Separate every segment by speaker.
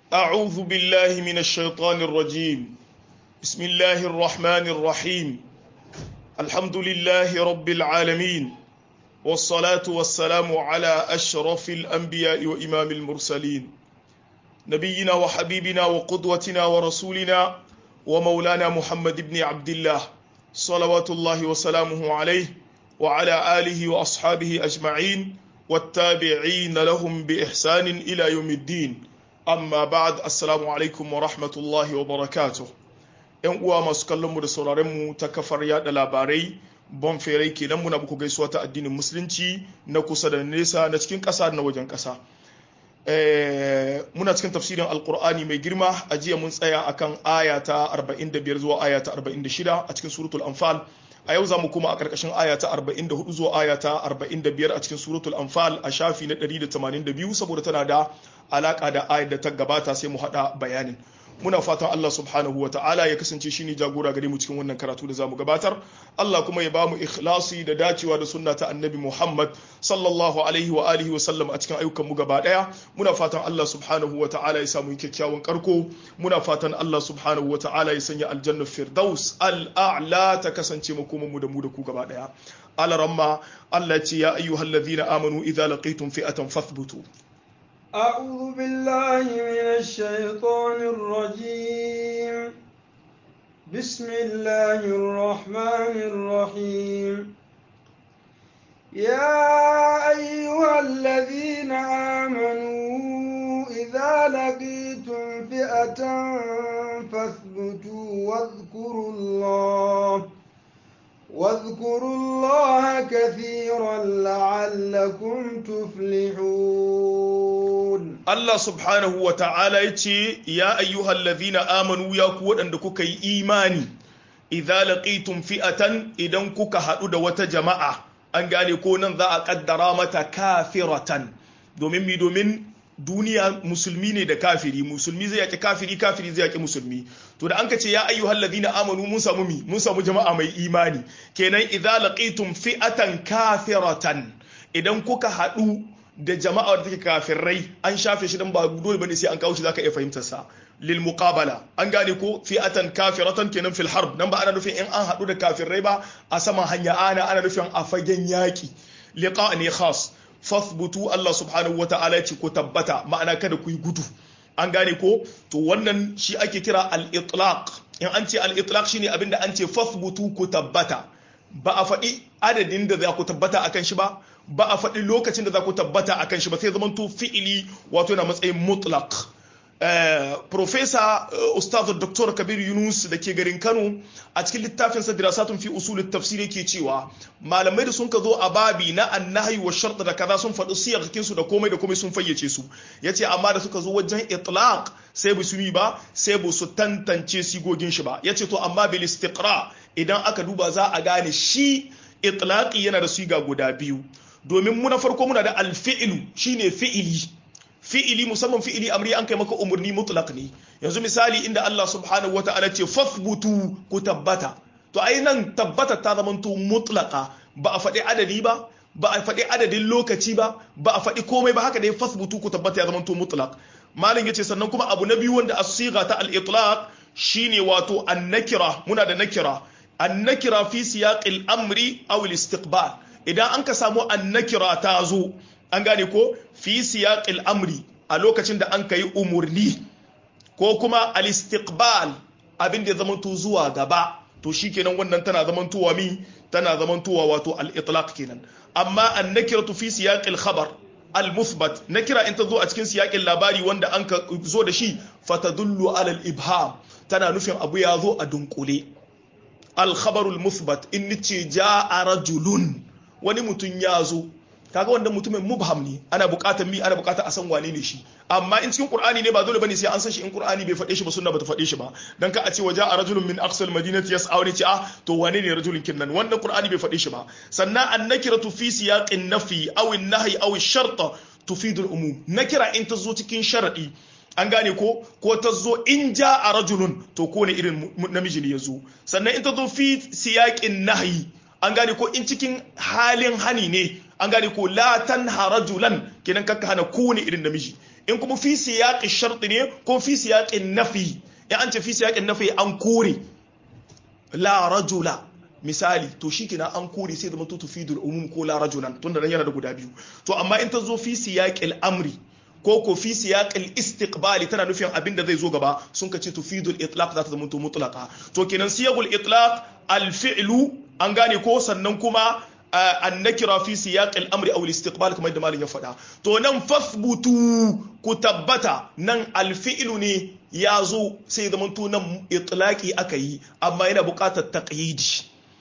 Speaker 1: أعوذ بالله من الشيطان الرجيم بسم الله الرحمن الرحيم الحمد لله رب العالمين والصلاة والسلام على أشرف الأنبياء وإمام المرسلين نبينا وحبيبنا وقدوتنا ورسولنا ومولانا محمد بن عبد الله صلوات الله وسلامه عليه وعلى آله وأصحابه أجمعين والتابعين لهم بإحسان إلى يوم الدين amma ba'ad assalamu alaikum wa rahmatullahi wa barakatuh yan uwa masu kallon mu da sauraren mu ta kafar yada labarai bon ferai kenan muna muku gaisuwa ta addinin musulunci na kusa da nesa na cikin ƙasa na wajen ƙasa muna cikin tafsirin alkur'ani mai girma a jiya mun tsaya akan aya ta 45 zuwa aya ta 46 a cikin suratul anfal a yau za mu kuma a ƙarƙashin aya ta 44 zuwa aya ta 45 a cikin suratul anfal a shafi na 182 saboda tana da alaƙa da ayar da ta gabata sai mu haɗa bayanin muna fatan Allah subhanahu wa ta'ala ya kasance shine jagora gare mu cikin wannan karatu da zamu gabatar Allah kuma ya bamu ikhlasi da dacewa da sunna ta annabi Muhammad sallallahu alaihi wa alihi wa sallam a cikin ayyukan mu gaba daya muna fatan Allah subhanahu wa ta'ala ya samu kyakkyawan karko muna fatan Allah subhanahu wa ta'ala ya sanya aljanna firdaus al-a'la ta kasance makoman mu da mu da ku gaba daya alaramma Allah ce ya ayyuhallazina amanu idza laqitum fi'atan fathbutu
Speaker 2: أعوذ بالله من الشيطان الرجيم بسم الله الرحمن الرحيم يا أيها الذين آمنوا إذا لقيتم فئة فاثبتوا واذكروا الله واذكروا الله كثيرا لعلكم تفلحون
Speaker 1: Allah subhanahu wa ta'ala ya ce, Ya ayyuhal ladhina amanu ya ku waɗanda kuka yi imani, idza laqitum fi'atan idan kuka haɗu da wata jama'a, an gane ko nan za a ƙaddara mata kafiratan, domin mi domin duniya musulmi ne da kafiri, musulmi zai yaƙi kafiri, kafiri zai yaƙi musulmi. To da an ka ce ya ayyuhal ladhina amanu mun samu mi, mun samu jama'a mai imani, kenan idza laqitum fi'atan kafiratan, idan kuka haɗu da jama'a da take kafirai an shafe shi dan ba dole bane sai an kawo shi zaka iya fahimtar sa lil muqabala an gane ko fi'atan kafiratan kenan fil harb nan ba ana nufin in an hadu da kafirai ba a saman hanya ana ana nufin a fagen yaki liqa ne khas fathbutu Allah subhanahu wata'ala ce ko tabbata ma'ana kada ku yi gudu an gane ko to wannan shi ake kira al-itlaq in an ce al-itlaq shine abinda an ce fathbutu ku tabbata ba a faɗi adadin da za ku tabbata akan shi ba ba a faɗi lokacin da za ku tabbata a kan shi ba sai zaman to fi'ili wato yana matsayin mutlaq Profesa Ustaz Dr. Kabir Yunus da ke garin Kano a cikin littafin sa dirasatun fi usul tafsir yake cewa malamai da sun ka zo a babi na annahi wa shart da kaza sun faɗi siyar su da komai da komai sun fayyace su yace amma da suka zo wajen itlaq sai ba su yi ba sai ba su tantance sigogin shi ba yace to amma bil istiqra idan aka duba za a gane shi itlaqi yana da siga guda biyu domin mu na farko muna da alfi'ilu shine fi'ili fi'ili musamman fi'ili amri an kai maka umarni mutlaq ne yanzu misali inda Allah subhanahu wata'ala ce fathbutu ku tabbata to ai nan tabbata ta zamanto mutlaqa ba a faɗi adadi ba ba a faɗi adadin lokaci ba ba a faɗi komai ba haka dai fathbutu ku tabbata ya zamanto mutlaq malin yace sannan kuma abu na biyu wanda as-sigha ta al-itlaq shine wato an-nakira muna da nakira an-nakira fi siyaqil amri aw al-istiqbal idan an ka samu annakira ta zo an gane ko fi siyaqil amri a lokacin da an ka yi umurni ko kuma al-istiqbal abin da ya zamanto zuwa gaba to shikenan wannan tana zamantowa mi tana zamantowa wato al-itlaq kenan amma annakiratu fi siyaqil khabar al-muthbat nakira in ta zo a cikin siyaqin labari wanda an ka zo da shi fatadullu ala al-ibham tana nufin abu ya zo a dunkule al-khabarul muthbat in nice ja'a rajulun wani mutum ya zo kaga wannan mutumin mubham ne ana bukatar mi ana bukatar a san wane ne shi amma in cikin qur'ani ne ba dole bane sai an san shi in qur'ani bai faɗe shi ba sunna bata faɗe shi ba dan ka a ce waja a rajulun min aqsal madinati yas'a wani ce ah to wane ne rajulun kinnan wannan qur'ani bai faɗe shi ba sannan annakiratu fi siyaqin nafi aw an-nahy aw ash-shart tufidu al-umum nakira in ta zo cikin sharadi an gane ko ko ta zo in ja a rajulun to ko ne irin namiji ne ya zo sannan in ta zo fi siyaqin nahyi an gane ko in cikin halin hani ne an gane ko la tanha rajulan kenan kakka hana kowane irin namiji in kuma fi siyaqi shart ne ko fi siyaqin nafi in an ce fi siyaqin nafi an kore la rajula misali to shi kina an kore sai zama tufidul umum ko la rajulan tunda nan yana da guda biyu to amma in ta zo fi siyaqil amri ko ko fi siyaqil istiqbali tana nufin abin da zai zo gaba sun ka ce tufidul itlaq za ta zama to mutlaqa to kenan siyaqul itlaq al fi'lu an gane ko sannan kuma an nakira fi siyaqil amri aw al istiqbal kamar da malin ya faɗa to nan fasbutu ku tabbata nan al fi'lu ne ya zo sai zama to nan itlaqi aka yi amma yana buƙatar taqyidi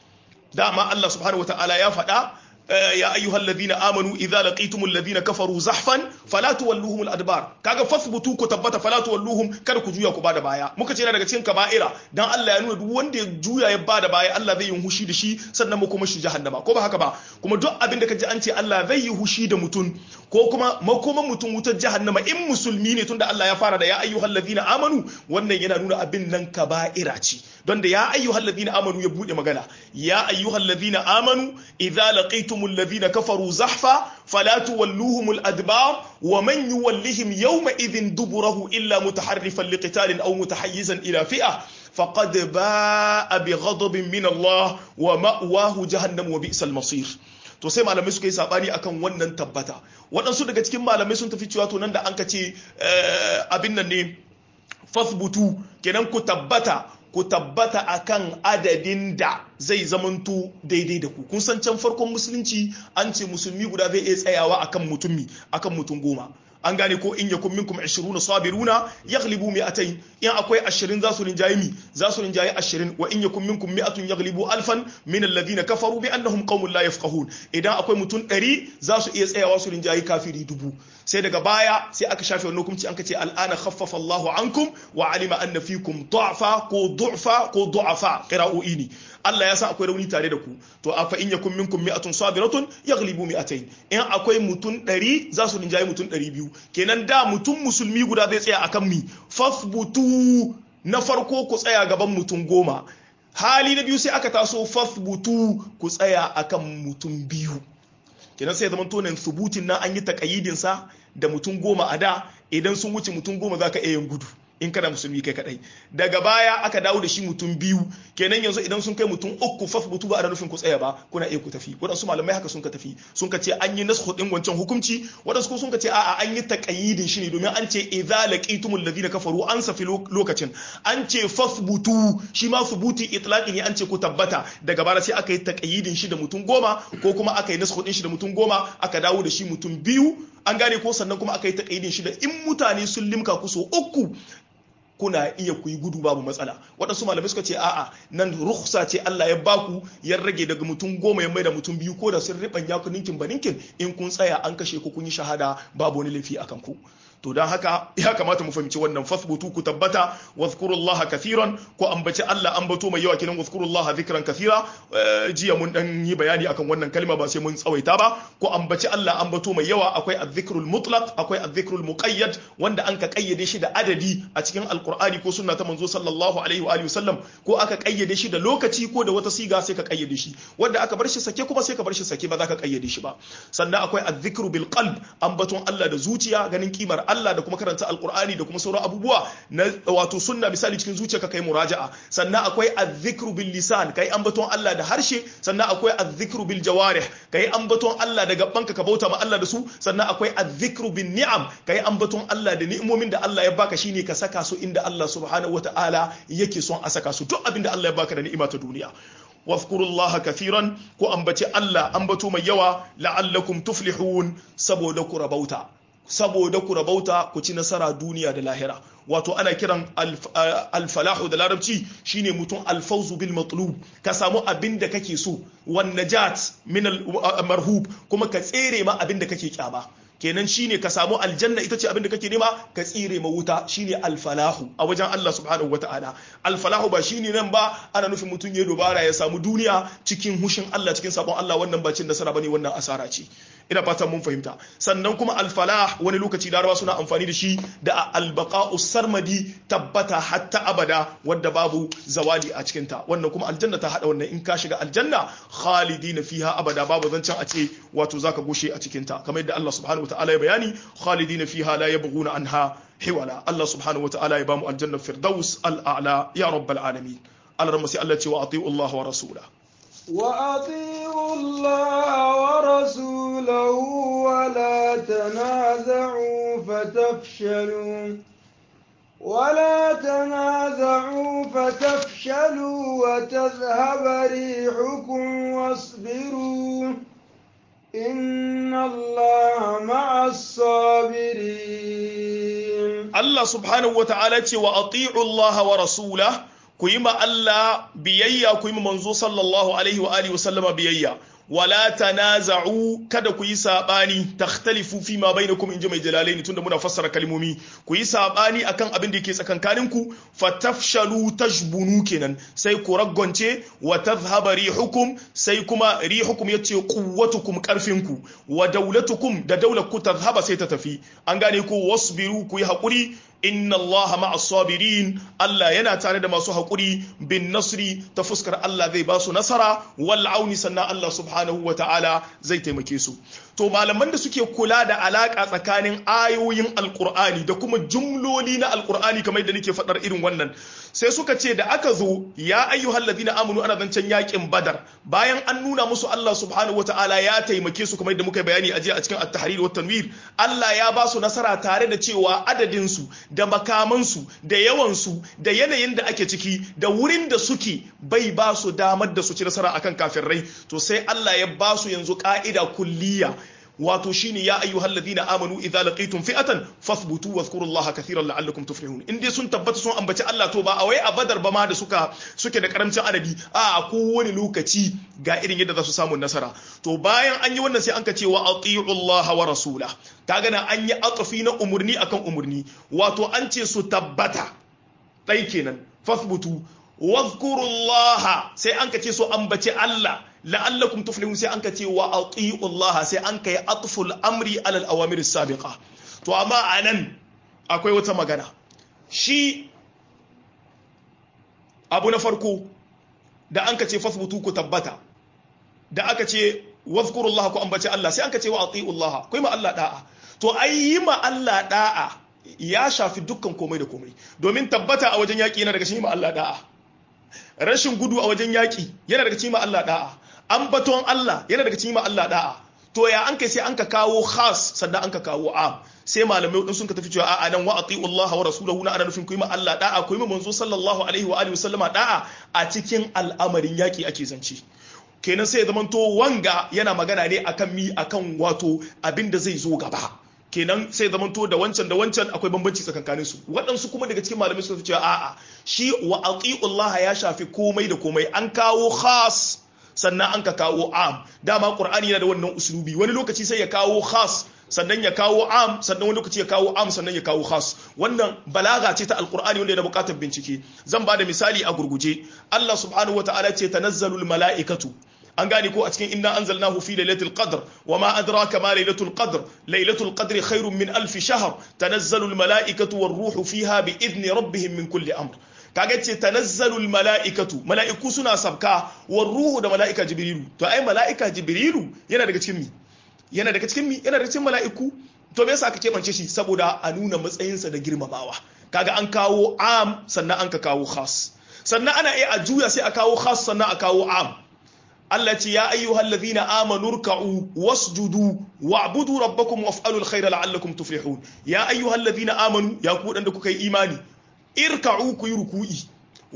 Speaker 1: dama Allah subhanahu wataala ya faɗa ya ayyuhal ladina amanu idza laqitumul ladina kafaru zahfan fala tuwalluhum al adbar kaga fasbutu ku tabbata fala tuwalluhum kada ku juya ku bada baya muka ce yana daga cikin kaba'ira dan Allah ya nuna duk wanda ya juya ya bada baya Allah zai yi hushi da shi sannan mu kuma shi jahannama ko ba haka ba kuma duk abin da kaji an ce Allah zai yi hushi da mutum ko kuma makoman mutum wutar jahannama in musulmi ne tunda Allah ya fara da ya ayyuhal ladina amanu wannan yana nuna abin nan kaba'ira ce don da ya ayyuhal ladina amanu ya bude magana ya ayyuhal ladina amanu idza laqitum لقيتم الذين كفروا زحفا فلا تولوهم الأدبار ومن يولهم يومئذ دبره إلا متحرفا لقتال أو متحيزا إلى فئة فقد باء بغضب من الله ومأواه جهنم وبئس المصير to sai malamai suka yi sabani akan wannan tabbata waɗansu daga cikin malamai sun tafi cewa to nan da an ka ce abin nan ne fasbutu kenan ku tabbata ku tabbata akan adadin da zai zamanto daidai da ku kun san can farkon musulunci an ce musulmi guda zai iya tsayawa akan mutumi akan mutum goma an gane ko in yakun minkum 20 sabiruna yaghlibu mi'atayn in akwai 20 za su rinjaye mi za su rinjaye 20 wa in yakun minkum mi'atun yaghlibu alfan min alladhina kafaru bi annahum qaumun la yafqahun idan akwai mutum 100 za su iya tsayawa su rinjaye kafiri dubu sai daga baya sai aka shafe wannan hukunci an kace al'ana khaffafa Allahu ankum wa alima anna fikum du'fa ko du'fa ko du'afa qira'o'i ne Allah ya san akwai rauni tare da ku to afa in yakun minkum mi'atun sabiratun yaghlibu mi'atayn in akwai mutum 100 za su rinjaye mutum 200 kenan da mutum musulmi guda zai tsaya akan mi fasbutu na farko ku tsaya gaban mutum goma hali na biyu sai aka taso fasbutu ku tsaya akan mutum biyu kenan sai zaman tonin subutin nan an yi takayidin sa da mutum goma a da idan sun wuce mutum goma za ka iya yin gudu in kana musulmi kai kadai daga baya aka dawo da shi mutum biyu kenan yanzu idan sun kai mutum uku faf butu ba a nufin ku tsaya ba kuna iya ku tafi waɗansu malamai haka sun ka tafi sun ka ce an yi nasu din wancan hukunci waɗansu ko sun ka ce a'a an yi taqayyidin shi ne domin an ce idza laqitumul ladina kafaru an safi lokacin an ce faf butu shi ma subuti itlaqi ne an ce ku tabbata daga baya sai aka yi taqayyidin shi da mutum goma ko kuma aka yi nasu din shi da mutum goma aka dawo da shi mutum biyu an gane ko sannan kuma aka yi taqayyidin shi da in mutane sun limka ku so uku kuna iya ku yi gudu babu matsala waɗansu malamai suka ce a'a nan rukhsa ce Allah ya baku ya rage daga mutum goma ya maida mutum biyu ko da sun riɓanya ku ninkin ba ninkin in kun tsaya an kashe ku kun yi shahada babu wani laifi akan ku to don haka ya kamata mu fahimci wannan fasbutu ku tabbata wazkurullah kathiran ko ambaci Allah ambato mai yawa kinan wazkurullah zikran kathira jiya mun dan yi bayani akan wannan kalma ba sai mun tsawaita ba ko ambaci Allah ambato mai yawa akwai azzikrul mutlaq akwai azzikrul muqayyad wanda an ka kayyade shi da adadi a cikin alqur'ani ko sunna ta manzo sallallahu alaihi wa alihi wasallam ko aka kayyade shi da lokaci ko da wata siga sai ka kayyade shi wanda aka bar shi sake kuma sai ka bar shi sake ba za ka kayyade shi ba sannan akwai azzikru bil qalb ambaton Allah da zuciya ganin kimar Allah da kuma karanta alkur'ani da kuma sauran abubuwa na wato sunna misali cikin zuciyarka kai muraja'a sannan akwai azzikru bil lisan kai ambaton Allah da harshe sannan akwai azzikru bil jawarih kai ambaton Allah da gabanka ka bauta ma Allah da su sannan akwai azzikru bin ni'am kai ambaton Allah da ni'imomin da Allah ya baka shine ka saka su inda Allah subhanahu wataala yake son a saka su duk abin da Allah ya baka da ni'ima ta duniya wafkurullaha kathiran ko ambaci Allah ambato mai yawa la'allakum tuflihun saboda ku rabauta saboda ku rabauta ku ci nasara duniya da lahira wato ana kiran alfalahu da larabci shine mutum alfauzu bil matlub ka samu abin da kake so wan najat min al marhub kuma ka tsere ma abin da kake kyama kenan shine ka samu aljanna ita ce abin da kake nema ka tsire ma wuta shine alfalahu a wajen Allah subhanahu wataala alfalahu ba shine nan ba ana nufin mutum ya dubara ya samu duniya cikin hushin Allah cikin sabon Allah wannan ba cin nasara bane wannan asara ce ina fatan mun fahimta sannan kuma alfalah wani lokaci laraba suna amfani da shi da albaqa'u sarmadi tabbata hatta abada wadda babu zawali a cikin ta wannan kuma aljanna ta hada wannan in ka shiga aljanna khalidina fiha abada babu zancen a ce wato zaka gushe a cikin ta kamar yadda Allah subhanahu wataala ya bayani khalidina fiha la yabghuna anha hiwala Allah subhanahu wataala ya bamu aljanna firdaus al'ala ya rabbal alamin Allah sai Allah ce wa ati'u Allah wa rasulahu
Speaker 2: وأطيعوا الله ورسوله ولا تنازعوا فتفشلوا ولا تنازعوا فتفشلوا وتذهب ريحكم واصبروا إن الله مع الصابرين
Speaker 1: Allah subhanahu wa ta'ala ce wa ati'u Allah wa rasulahu ku yi ma Allah biyayya ku yi ma manzo sallallahu alaihi wa alihi wasallama biyayya wala tanaza'u kada ku yi sabani takhtalifu fi ma bainakum inji mai jalalaini tunda muna fassara kalmomi ku yi sabani akan abin da yake tsakankanin ku fatafshalu tajbunu kenan sai ku raggonce wa tadhhaba rihukum sai kuma rihukum yace quwwatukum karfin ku wa daulatukum da daular ku tadhhaba sai ta tafi an gane ku wasbiru ku yi hakuri inna Allah ma'as sabirin Allah yana tare da masu haƙuri bin nasri ta fuskar Allah zai ba su nasara wal auni sannan Allah subhanahu wa ta'ala zai taimake su to malaman da suke kula da alaka tsakanin ayoyin alqur'ani da kuma jumloli na alqur'ani kamar da nake faɗar irin wannan sai suka ce da aka zo ya ayyuhal ladina amanu ana zancen yakin badar bayan an nuna musu Allah subhanahu wa ta'ala ya taimake su kamar da muka bayani a jiya a cikin at-tahrir wa tanwir Allah ya ba su nasara tare da cewa adadin su da makamansu da yawansu da yanayin da ake ciki da wurin da suke bai ba su damar da su ci nasara akan kafirai to sai Allah ya ba su yanzu ka'ida kulliya wato shine ya ayyuhal ladina amanu idza laqitum fi'atan fathbutu wadhkurullaha kathiran la'allakum tuflihun in dai sun tabbata sun ambaci Allah to ba a wai a badar ba ma da suka suke da karamcin adadi a kowane lokaci ga irin yadda za su samu nasara to bayan an yi wannan sai an ka ce wa atiullaha wa rasula kaga na an yi atfi na umurni akan umurni wato an ce su tabbata dai kenan fathbutu wadhkurullaha sai an ka ce su ambaci Allah la'allakum tuflihun sai an ka ce wa ati'u Allah sai an kai atful amri alal awamir sabiqa to amma anan akwai wata magana shi abu na farko da an ka ce fasbutu ku tabbata da aka ce wazkuru Allah ku ambaci Allah sai an ka ce wa ati'u Allah ku ma Allah da'a to ai yi ma Allah da'a ya shafi dukkan komai da komai domin tabbata a wajen yaƙi yana daga cikin ma Allah da'a rashin gudu a wajen yaƙi yana daga cikin ma Allah da'a ambaton Allah yana daga cikin ma Allah da'a to ya an kai sai an ka kawo khas sannan an ka kawo am sai malamai din sun ka tafi cewa a'a nan wa ati'u Allah wa rasulahu na ana nufin ku yi ma Allah da'a ku yi ma manzo sallallahu alaihi wa alihi wasallama da'a a cikin al'amarin yaƙi ake zance kenan sai ya zamanto wanga yana magana ne akan mi akan wato abin da zai zo gaba kenan sai zamanto da wancan da wancan akwai bambanci tsakankanin su waɗansu kuma daga cikin malamai suka ce a'a shi wa Allah ya shafi komai da komai an kawo khas sannan an ka kawo am dama qur'ani yana da wannan uslubi wani lokaci sai ya kawo khas sannan ya kawo am sannan wani lokaci ya kawo am sannan ya kawo khas wannan balaga ce ta alqur'ani wanda yana buƙatar bincike zan ba da misali a gurguje Allah subhanahu wataala ce tanazzalul mala'ikatu an gane ko a cikin inna anzalnahu fi lailatul qadr wa ma adraka ma lailatul qadr lailatul qadri khairun min alf shahr tanazzalu al malaikatu war ruhu fiha bi idni rabbihim min kulli amr kaga ce tanazzalu al malaikatu malaiku suna sabka war ruhu da malaika jibrilu to ai malaika jibrilu yana daga cikin mi yana daga cikin mi yana daga cikin malaiku to me yasa aka kebance shi saboda a nuna matsayinsa da girmamawa kaga an kawo am sannan an ka kawo khas sannan ana iya a juya sai a kawo khas sannan a kawo am Allah ce ya ayyuhal ladhina amanu ruk'u wasjudu wa'budu rabbakum waf'alul khayra la'allakum tuflihun ya ayyuhal ladhina amanu ya ku da kuka yi imani irka'u ku yi ruku'i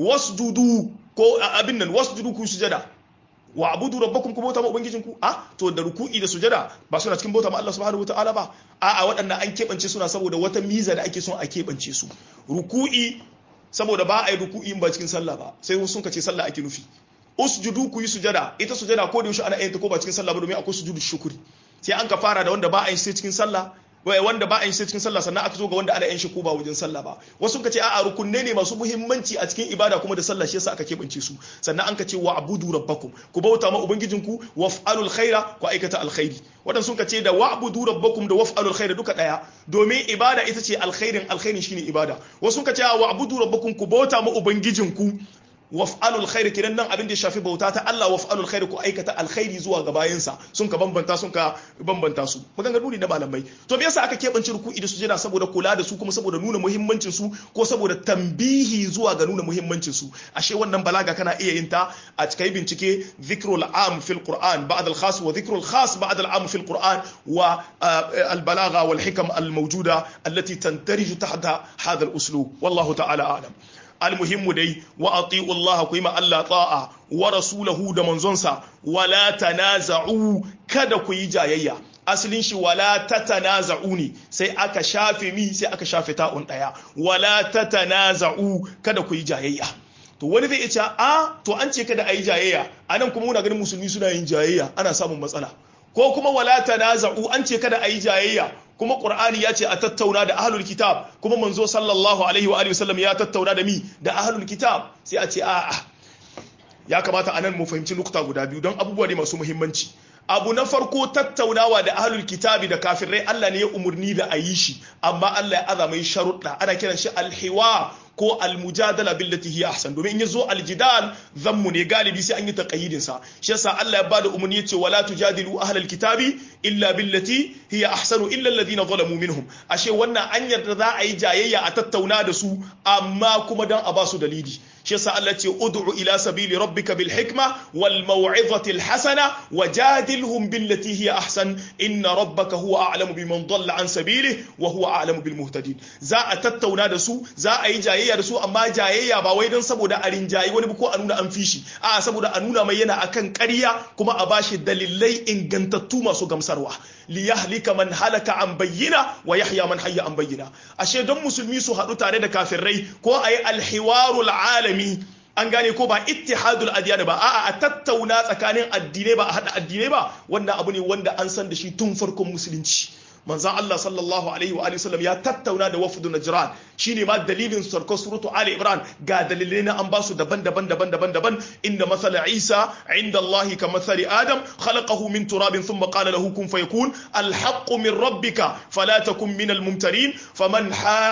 Speaker 1: wasjudu ko abin nan wasjudu ku sujada wa'budu rabbakum ku bauta ma ubangijinku a to da ruku'i da sujada ba suna cikin bauta ma Allah subhanahu wataala ba a a waɗannan an keɓance suna saboda wata miza da ake son a keɓance su ruku'i saboda ba a yi ruku'i ba cikin sallah ba sai sun ka ce sallah ake nufi usjudu ku yi sujada ita sujada ko da yaushe ana yin ta ko ba cikin sallah ba domin akwai sujudu shukuri sai an ka fara da wanda ba a yi sai cikin sallah wanda ba a yin cikin sallah sannan aka zo ga wanda ana yin shi ko ba wajen sallah ba wasu ka ce a'a rukunne ne masu muhimmanci a cikin ibada kuma da sallah shi yasa aka keɓance su sannan an ka ce wa abudu rabbakum ku bauta ma ubangijinku waf'alul khaira ku aikata alkhairi wadan sun ka ce da wa'budu rabbakum da waf'alul khaira duka daya domin ibada ita ce alkhairin alkhairin shine ibada wasu ka ce wa abudu rabbakum ku bauta ma ubangijinku waf'alul khairi kidan nan abin da ya shafi bauta ta Allah waf'alul khairi ku aikata alkhairi zuwa ga bayansa sun ka bambanta sun ka bambanta su maganganu ne na malamai to me yasa aka keɓance ruku'i da sujada saboda kula da su kuma saboda nuna muhimmancin su ko saboda tambihi zuwa ga nuna muhimmancin su ashe wannan balaga kana iya yin ta a cikin bincike dhikrul am fil qur'an ba'd al khas wa dhikrul khas ba'd al am fil qur'an wa al balagha wal hikam al mawjuda allati tantariju tahta hadha al uslub wallahu ta'ala a'lam almuhimmu dai wa ati'u Allah ku yi ma Allah ta'a wa rasulahu da manzonsa wala tanaza'u kada ku yi jayayya asalin shi wala tatanaza'u ne sai aka shafe mi sai aka shafe ta'un daya wala tatanaza'u kada ku yi jayayya to wani zai ce a to an ce kada a yi jayayya anan kuma muna ganin musulmi suna yin jayayya ana samun matsala ko kuma wala tanaza'u an ce kada a yi jayayya kuma qur'ani ya ce a tattauna da ahlul kitab kuma manzo sallallahu alaihi wa alihi wasallam ya tattauna da mi da ahlul kitab sai a ce a'a ya kamata anan mu fahimci nukta guda biyu don abubuwa ne masu muhimmanci abu na farko tattaunawa da ahlul kitabi da kafirai Allah ne ya umurni da a yi shi amma Allah ya aza mai sharuɗa ana kiran shi alhiwa ko almujadala billati hiya ahsan domin in yazo aljidal zammu ne galibi sai an yi taqayyidin sa shi yasa Allah ya bada umarni yace wala tujadilu ahlal kitabi illa billati hiya ahsanu illa alladhina zalamu minhum ashe wannan an yarda za a yi jayayya a tattauna da su amma kuma dan a ba su dalili shi yasa Allah ce ud'u ila sabili rabbika bil hikma wal maw'izati al hasana wajadilhum billati hiya ahsan inna rabbaka huwa a'lamu biman dalla an sabilihi wa huwa a'lamu bil muhtadin za a tattauna da su za a yi jayayya da su amma jayayya ba wai don saboda a rinjayi wani ko a nuna an fishi a saboda a nuna mai yana akan ƙarya kuma a bashi dalilai ingantattu masu gamsarwa li yahlika man halaka an bayyina wa yahya man hayya an bayyina ashe don musulmi su haɗu tare da kafirai ko a yi alhiwarul alami an gane ko ba ittihadul adiyana ba a'a a tattauna tsakanin addinai ba a hada addinai ba wannan abu ne wanda an san da shi tun farkon musulunci manzan Allah sallallahu alaihi wa alihi sallam ya tattauna da wafdu najran shine ma dalilin sarko suratu ali imran ga dalilai na an basu daban-daban daban-daban daban inda masala isa inda Allah ka masali adam khalaqahu min turabin thumma qala lahu kun fayakun alhaqqu min rabbika fala takun min almumtarin faman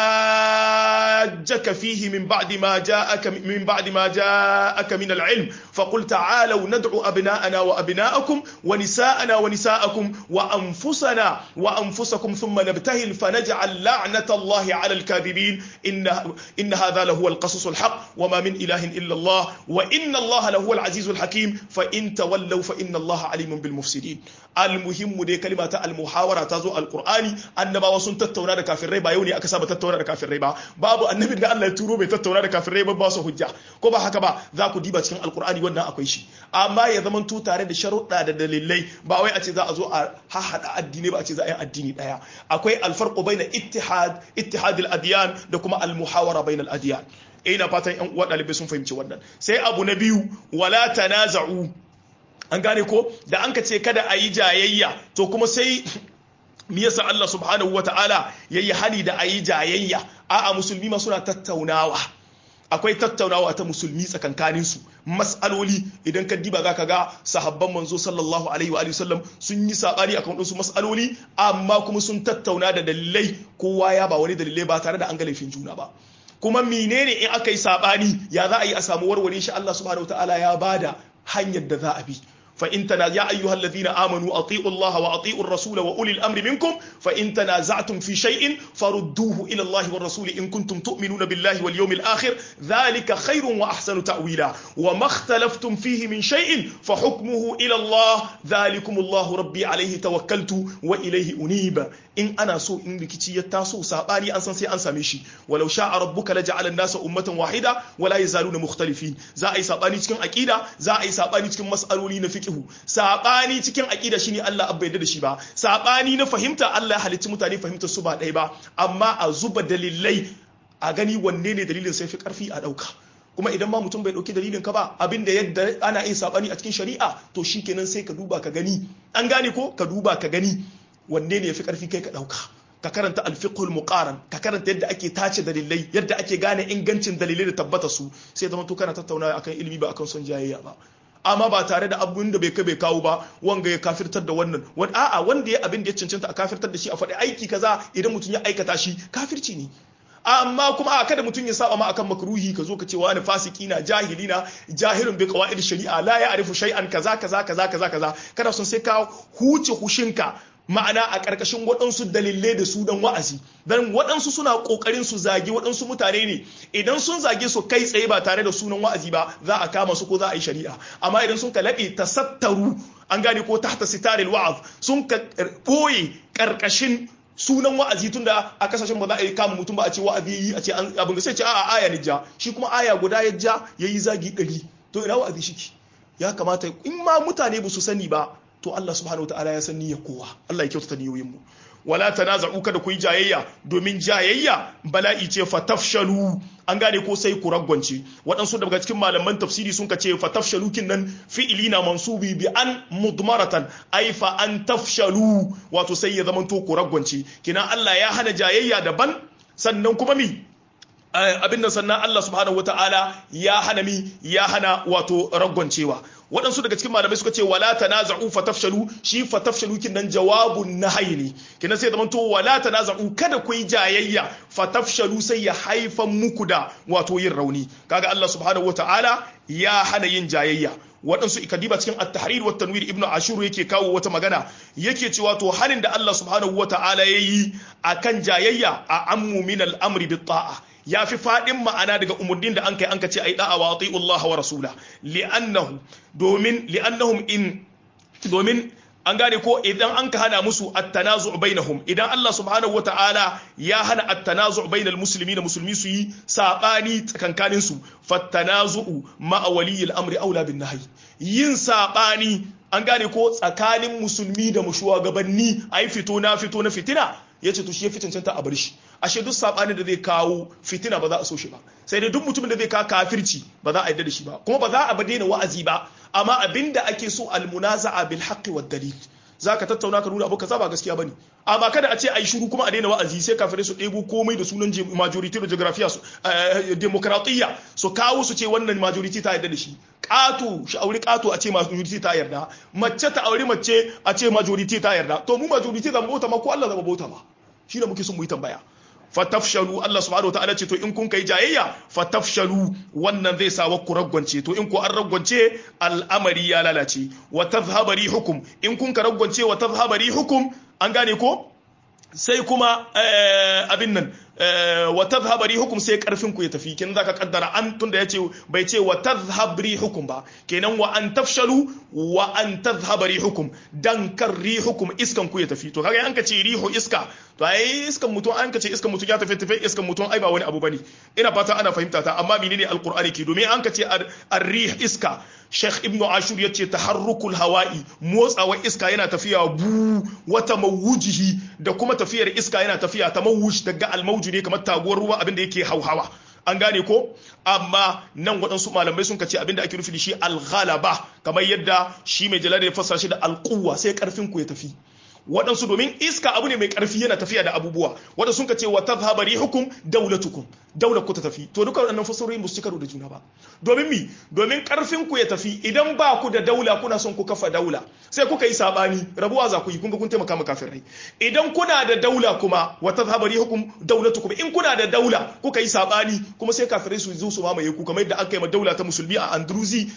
Speaker 1: hajjaka fihi min ba'di ma ja'aka min ba'di ma ja'aka min alilm faqul ta'alu nad'u abna'ana wa abna'akum wa nisa'ana wa nisa'akum wa anfusana wa anfusana أنفسكم ثم نبتهل فنجعل لعنة الله على الكاذبين إن, إن هذا لهو القصص الحق وما من إله إلا الله وإن الله لهو العزيز الحكيم فإن تولوا فإن الله عليم بالمفسدين المهم دي كلمة المحاورة تزو القرآن أنما وسن تتونا دا كافر ريبا يوني أكساب تتونا دا كافر ريبا باب النبي دا الله تورو بي تتونا دا كافر ريبا باسو حجة كوبا حكبا ذاكو ديبا تكين القرآن وانا أكويشي أما يزمن تو تاري دا شروط دا دليلي باوي أتي ذا أزو هاحد الديني با أتي ذا الديني daya akwai alfarqu baina ittihad ittihad al-adyan da kuma al-muhawara baina al-adyan ina fatan yan uwa dalibai sun fahimci wannan sai abu na biyu wala tanaza'u an gane ko da an ka ce kada a yi jayayya to kuma sai me yasa Allah subhanahu wata'ala yayi hani da a yi jayayya a'a musulmi ma suna tattaunawa akwai tattaunawa ta musulmi tsakankaninsu mas'aloli idan ka diba za ka ga sahabban manzo sallallahu alaihi wa sallam sun yi sabani akan wasu mas'aloli amma kuma sun tattauna da dalilai kowa ya ba wani dalilai ba tare da an ga laifin juna ba kuma menene in aka yi sabani ya za a yi a samu warware shi Allah subhanahu wataala ya bada hanyar da za a bi فإن تنا يا أيها الذين آمنوا أطيعوا الله وأطيعوا الرسول وأولي الأمر منكم فإن تنازعتم في شيء فردوه إلى الله والرسول إن كنتم تؤمنون بالله واليوم الآخر ذلك خير وأحسن تأويلا وما اختلفتم فيه من شيء فحكمه إلى الله ذلكم الله ربي عليه توكلت وإليه أنيب in ana so in rikici ya taso sabani an san sai an same shi walau sha'a rabbuka laja'ala an-nasa ummatan wahida wala yazaluna mukhtalifin za a yi sabani cikin aqida za a yi sabani cikin mas'aloli na fiqhu sabani cikin aqida shine Allah abba yadda da shi ba sabani na fahimta Allah ya halicci mutane fahimtar su ba ɗaya ba amma a zuba dalilai a gani wanne ne dalilin sai fi karfi a dauka kuma idan ma mutum bai dauki dalilin ka ba abinda yadda ana yin sabani a cikin shari'a to shikenan sai ka duba ka gani an gane ko ka duba ka gani wanne ne ya fi ƙarfi kai ka ɗauka ka karanta alfiqhul muqaran ka karanta yadda ake tace dalilai yadda ake gane ingancin dalilai da tabbata su sai zama to kana tattaunawa akan ilimi ba akan son jayayya ba amma ba tare da abin da bai kai bai kawo ba wanga ya kafirtar da wannan wani a'a wanda ya abin da ya cancanta a kafirtar da shi a faɗi aiki kaza idan mutum ya aikata shi kafirci ne amma kuma a kada mutum ya saba ma akan makruhi ka zo ka ce wani fasiki na jahili na jahilun bi qawaid shari'a la ya'rifu shay'an kaza kaza kaza kaza kaza kada son sai ka huce hushinka ma'ana a ƙarƙashin waɗansu dalilai da su don wa'azi don waɗansu suna ƙoƙarin su zagi waɗansu mutane ne idan sun zage su kai tsaye ba tare da sunan wa'azi ba za a kama su ko za a yi shari'a amma idan sun ka laɓe tasattaru an gane ko tahta sitaril wa'az sun ka ɓoye ƙarƙashin sunan wa'azi tunda a kasashen ba za a yi kama mutum ba a ce wa'azi yi a ce abin da sai ce a'a aya ne ja shi kuma aya guda ya ja ya yi zagi ɗari to ina wa'azi shi ya kamata in ma mutane ba su sani ba to Allah subhanahu wataala ya san niyyar kowa Allah ya kyautata niyoyin mu wala tanaza'u kada ku yi jayayya domin jayayya bala'i ce fatafshalu an gane ko sai ku ragwance waɗansu daga cikin malaman tafsiri sun ka ce fatafshalu kin nan fi'ili na mansubi bi an mudmaratan ai fa an tafshalu wato sai ya zamanto ku ragwance kina Allah ya hana jayayya daban sannan kuma mi abin nan sannan Allah subhanahu wataala ya hana mi ya hana wato ragwancewa waɗansu daga cikin malamai suka ce wala tanaza'u fatafshalu shi fatafshalu kin nan jawabun nahyi ne kinan sai zamanto wala tanaza'u kada ku yi jayayya fatafshalu sai ya haifan muku da wato yin rauni kaga Allah subhanahu wataala ya hana yin jayayya waɗansu ikadiba cikin at-tahrir wa tanwir ibnu ashur yake kawo wata magana yake cewa to halin da Allah subhanahu wataala yayi akan jayayya a ammu min al-amri bit ta'a ya fi faɗin ma'ana daga umarnin da an kai an ka ce a yi ɗa'a wa Allah wa rasula li'annahu domin li'annahum in domin an gane ko idan an ka hana musu at-tanazu bainahum idan Allah subhanahu wa ta'ala ya hana at-tanazu bainal muslimina musulmi su yi sabani tsakankanin su fattanazu ma'a waliyil amri aula bin nahyi yin sabani an gane ko tsakanin musulmi da mushuwagabanni ai fito na fito na fitina yace to shi ya fi cancanta a bar shi ashe duk sabani da zai kawo fitina ba za a so shi ba sai dai duk mutumin da zai kawo kafirci ba za a yarda da shi ba kuma ba za a ba daina wa'azi ba amma abinda ake so almunaza'a bil haqqi wad dalil zaka tattauna ka nuna abu kaza ba gaskiya bane amma kada a ce ai shiru kuma a daina wa'azi sai kafirai su ɗebo komai da sunan majority da geography su demokratiyya su kawo su ce wannan majority ta yarda da shi ƙato shi aure ƙato a ce majority ta yarda mace ta aure mace a ce majority ta yarda to mu majority zama bauta ma ko Allah zama bauta ba shi da muke son mu yi tambaya fatafshalu Allah subhanahu wataala ce to in kun kai jayayya fatafshalu wannan zai sa wa ku ragwance to in ku an ragwance al'amari ya lalace wa tadhhaba hukum in kun ka ragwance wa tadhhaba hukum an gane ko sai kuma abin nan wa tadhhaba hukum sai karfin ku ya tafi kin zaka kaddara an tunda yace bai ce wa tadhhab hukum ba kenan wa an tafshalu wa an tadhhaba hukum dan kar hukum iskan ku ya tafi to kaga an ka ce rihu iska to ai iskan mutum an ka ce iskan mutum ya tafi tafi iskan mutum ai ba wani abu bane ina fata ana fahimta ta amma menene alqur'ani ke domin an ka ce ar-rih iska Sheikh Ibn Ashur ya ce taharrukul hawa'i motsawa iska yana tafiya bu wata mawujihi da kuma tafiyar iska yana tafiya ta mawuj daga almauju ne kamar taguwar ruwa abinda yake hauhawa an gane ko amma nan waɗansu malamai sun kace abinda ake nufi da shi alghalaba kamar yadda shi mai jalal ya fassara shi da alquwa sai karfin ku ya tafi waɗansu domin iska abu ne mai ƙarfi yana tafiya da abubuwa waɗansu sun ka ce wa tadhhaba rihukum dawlatukum daular ku ta tafi to duka waɗannan fasarorin ba su ci karo da juna ba domin mi domin ƙarfin ku ya tafi idan ba ku da daula kuna son ku kafa daula sai kuka yi sabani rabuwa za ku yi kun ga kun taimaka ma kafirai idan kuna da daula kuma wa tadhhaba rihukum dawlatukum in kuna da daula kuka yi sabani kuma sai kafirai su zo su mamaye ku kamar yadda aka yi ma daula ta musulmi a Andalusi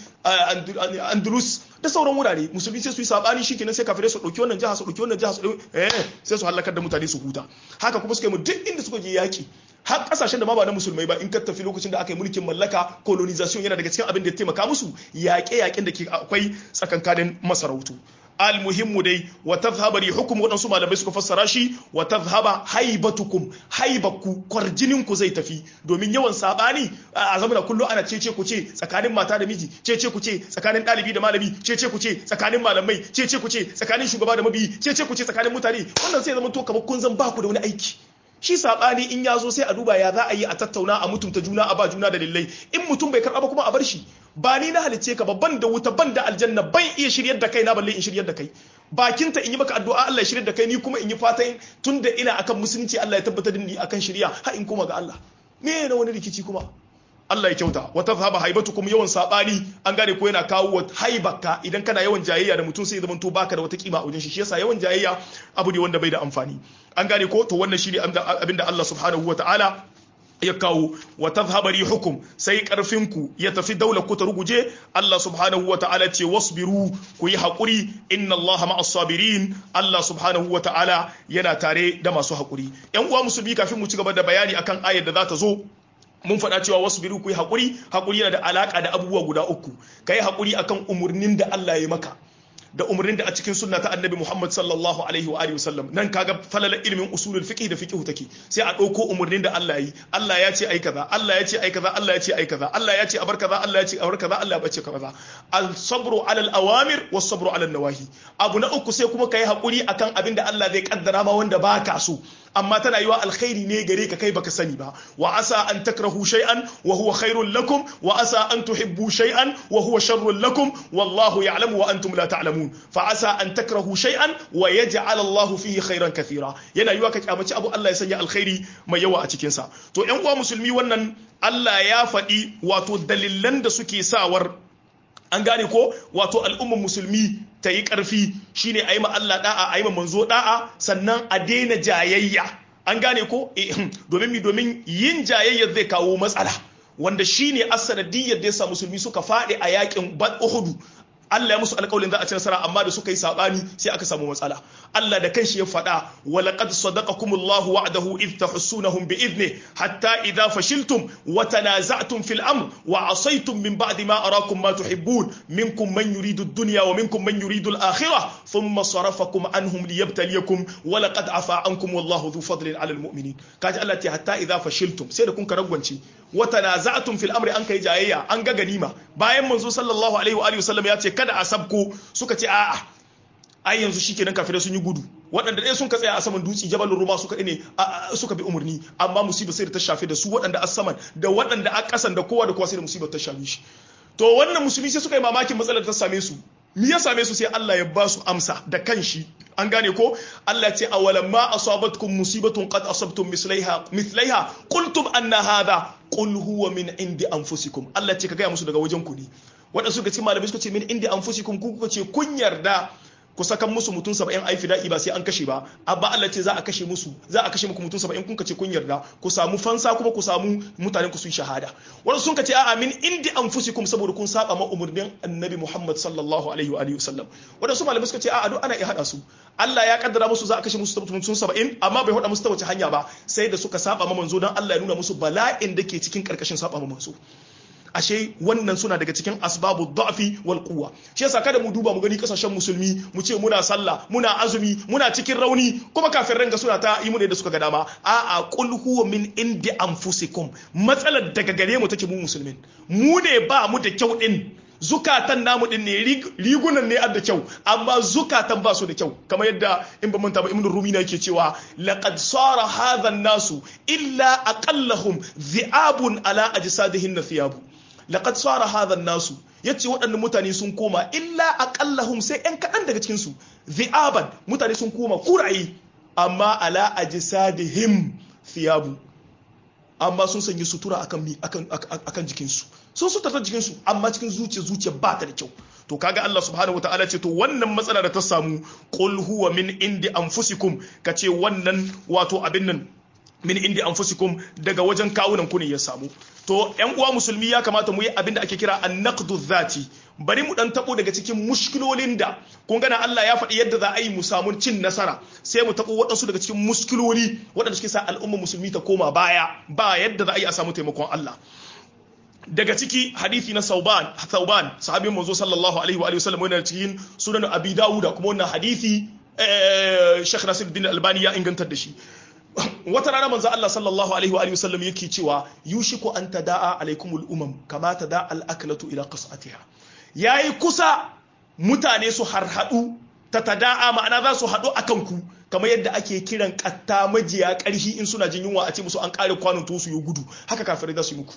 Speaker 1: Andalus da sauran wurare musulmi sai su yi sabani shikenan sai kafirai su dauki wannan jiha su dauki wannan jiha su eh sai su halakar da mutane su huta haka kuma suka yi mu duk inda suka je yaki har kasashen da ma ba na musulmai ba in ka tafi lokacin da aka yi mulkin mallaka colonization yana daga cikin abin da ya taimaka musu yaƙe-yaƙen da ke akwai tsakankanin masarautu almuhimmu dai wa tadhhaba hukum wadansu malamai suka fassara shi wa tadhhaba haibatukum haibaku kwarjinin ku zai tafi domin yawan sabani a zamana kullu ana cece ku ce tsakanin mata da miji cece ku ce tsakanin dalibi da malami cece ku ce tsakanin malamai cece ku ce tsakanin shugaba da mabiyi cece ku ce tsakanin mutane wannan sai zama to kamar kun zan ba ku da wani aiki shi sabani in ya zo sai a duba ya za a yi a tattauna a mutunta juna a ba juna dalilai in mutum bai karɓa ba kuma a bar shi ba ni na halicce ka ba ban da wuta ban da aljanna ban iya shiryar da kai na balle in shiryar da kai bakinta in yi maka addu'a Allah ya shiryar da kai ni kuma in yi fatan tunda ina akan musulunci Allah ya tabbatar da ni akan shirya ha in koma ga Allah me na wani rikici kuma Allah ya kyauta wata zaba haibatukum yawan sabani an gane ko yana kawo wa haibaka idan kana yawan jayayya da mutum sai ya zamanto baka da wata kima a wajen shi shi yasa yawan jayayya abu ne wanda bai da amfani an gane ko to wannan shine abinda Allah subhanahu wataala ya kawo wa tadhhaba hukum sai karfinku ya tafi daular ku ta ruguje Allah subhanahu wa ta'ala ce wasbiru ku yi haƙuri inna Allah ma'as sabirin Allah subhanahu wa ta'ala yana tare da masu haƙuri yan uwa musulmi kafin mu ci gaba da bayani akan ayar da za ta zo mun faɗa cewa wasu biru ku yi haƙuri haƙuri yana da alaƙa da abubuwa guda uku ka yi haƙuri akan umarnin da Allah ya maka da umarnin da a cikin sunna ta annabi Muhammad sallallahu alaihi wa alihi wasallam nan kaga falala ilimin usulul fiqh da fiqh take sai a dauko umarnin da Allah yi Allah ya ce ai kaza Allah ya ce ai kaza Allah ya ce ai kaza Allah ya ce a bar kaza Allah ya ce a bar kaza Allah ya bace kaza al sabru ala al awamir was sabru ala al nawahi abu na uku sai kuma kai hakuri akan abin da Allah zai kaddara ma wanda baka so amma tana yiwa alkhairi ne gare ka kai baka sani ba wa asa an takrahu shay'an wa huwa khairul lakum wa asa an tuhibbu shay'an wa huwa sharrul lakum wallahu ya'lamu wa antum la ta'lamun fa asa an takrahu shay'an wa yaj'al Allahu fihi khairan kathira yana yiwa ka kyamaci abu Allah ya sanya alkhairi mai yawa a cikin sa to ƴan uwa musulmi wannan Allah ya faɗi wato dalilan da suke sawar an gane ko wato al'ummar musulmi ta yi ƙarfi shine a yi ma Allah da'a a yi ma manzo da'a sannan a daina jayayya an gane ko domin mi domin yin jayayya zai kawo matsala wanda shine asanadiyyar da ya sa musulmi suka faɗi a yakin Uhud Allah ya musu alƙawarin za a ci nasara amma da suka yi sabani sai aka samu matsala Allah da kanshi ya faɗa wa laqad sadaqakumullahu wa'dahu id tahussunahum bi idni hatta idha fashiltum wa tanaza'tum fil amr wa asaytum min ba'di ma arakum ma tuhibbun minkum man yuridu ad-dunya wa minkum man yuridu al-akhirah thumma sarafakum anhum liyabtaliyakum wa laqad afa ankum wallahu dhu fadlin 'ala al-mu'minin kaji Allah ta hatta idha fashiltum sai da kun karagwance wa tanaza'tum fil amri an kai jayayya an ga ganima bayan manzo sallallahu alaihi wa alihi wasallam ya ce kada a sabko suka ce a'a ai yanzu shikenan kafirai sun yi gudu waɗanda ɗaya sun ka tsaya a saman dutse jabal ruma suka ne suka bi umarni amma musibar sai da ta shafe da su waɗanda a saman da waɗanda a ƙasan da kowa da kowa sai da musibar ta shafe shi to wannan musulmi sai suka yi mamakin matsalar ta same su me ya same su sai Allah ya ba su amsa da kanshi an gane ko Allah ce awalam ma asabatkum musibatun qad asabtum mislaiha mithlaiha qultum anna hadha qul huwa min indi anfusikum Allah ce ka gaya musu daga wajen ku ne waɗanda suka ce malamai suka ce min indi anfusikum ku kuka ce kun yarda ku sakan musu mutum saba'in ai fida'i ba sai an kashe ba abba Allah ce za a kashe musu za a kashe muku mutum saba'in kun ce kun yarda ku samu fansa kuma ku samu mutanen ku su yi shahada wani sun ce a'a min indi anfusikum saboda kun saba ma umurnin annabi Muhammad sallallahu alaihi wa alihi wasallam wanda su malamai suka ce a'a duk ana iya hada su Allah ya kaddara musu za a kashe musu mutum saba'in amma bai hada musu ta wace hanya ba sai da suka saba ma manzo dan Allah ya nuna musu bala'in da ke cikin karkashin saba ma manzo ashe wannan suna daga cikin asbabu da'fi wal quwwa shi yasa kada mu duba mu gani kasashen musulmi mu ce muna sallah muna azumi muna cikin rauni kuma kafin ranga suna ta yi mu da suka ga dama a a qul huwa min indi anfusikum matsalar daga gare mu take mu musulmin mu ne ba mu da kyau din zukatan namu din ne rigunan ne da kyau amma zukatan ba su da kyau kamar yadda in ba manta ba ibn rumi na yake cewa laqad sara hadha nasu illa aqallahum dhi'abun ala ajsadihin thiyabu laqad sara hadha nasu yace waɗannan mutane sun koma illa aqallahum sai ɗan kaɗan daga cikin su dhi'aban mutane sun koma kurayi amma ala ajsadihim thiyabu amma sun sanya sutura akan mi akan akan jikinsu sun sutura jikinsu amma cikin zuciya zuciya ba ta da kyau to kaga Allah subhanahu wataala ce to wannan matsala da ta samu qul huwa min indi anfusikum kace wannan wato abin nan min indi anfusikum daga wajen kawunan ku ne ya samu to yan uwa musulmi ya kamata mu yi abin da ake kira an-naqdu dhati bari mu dan tabo daga cikin mushkilolin da kun gana Allah ya faɗi yadda za a yi mu samu cin nasara sai mu tabo waɗansu daga cikin muskiloli waɗanda suke sa al'umma musulmi ta koma baya ba yadda za a yi a samu taimakon Allah daga ciki hadisi na Sauban Sauban sahabin manzo sallallahu alaihi wa alihi wasallam yana cikin sunan Abi Dawud kuma wannan hadisi Sheikh Nasiruddin Albani ya ingantar da shi wata rana manzo Allah sallallahu alaihi wa alihi wasallam yake cewa yushiku an tada'a alaikumul umam kama tada'a al-aklatu ila qas'atiha yayi kusa mutane su harhadu ta tada'a ma'ana za su hadu akan ku kamar yadda ake kiran katta majiya karhi in suna jin yunwa a ce musu an kare kwanon to su yi gudu haka kafirai za su yi muku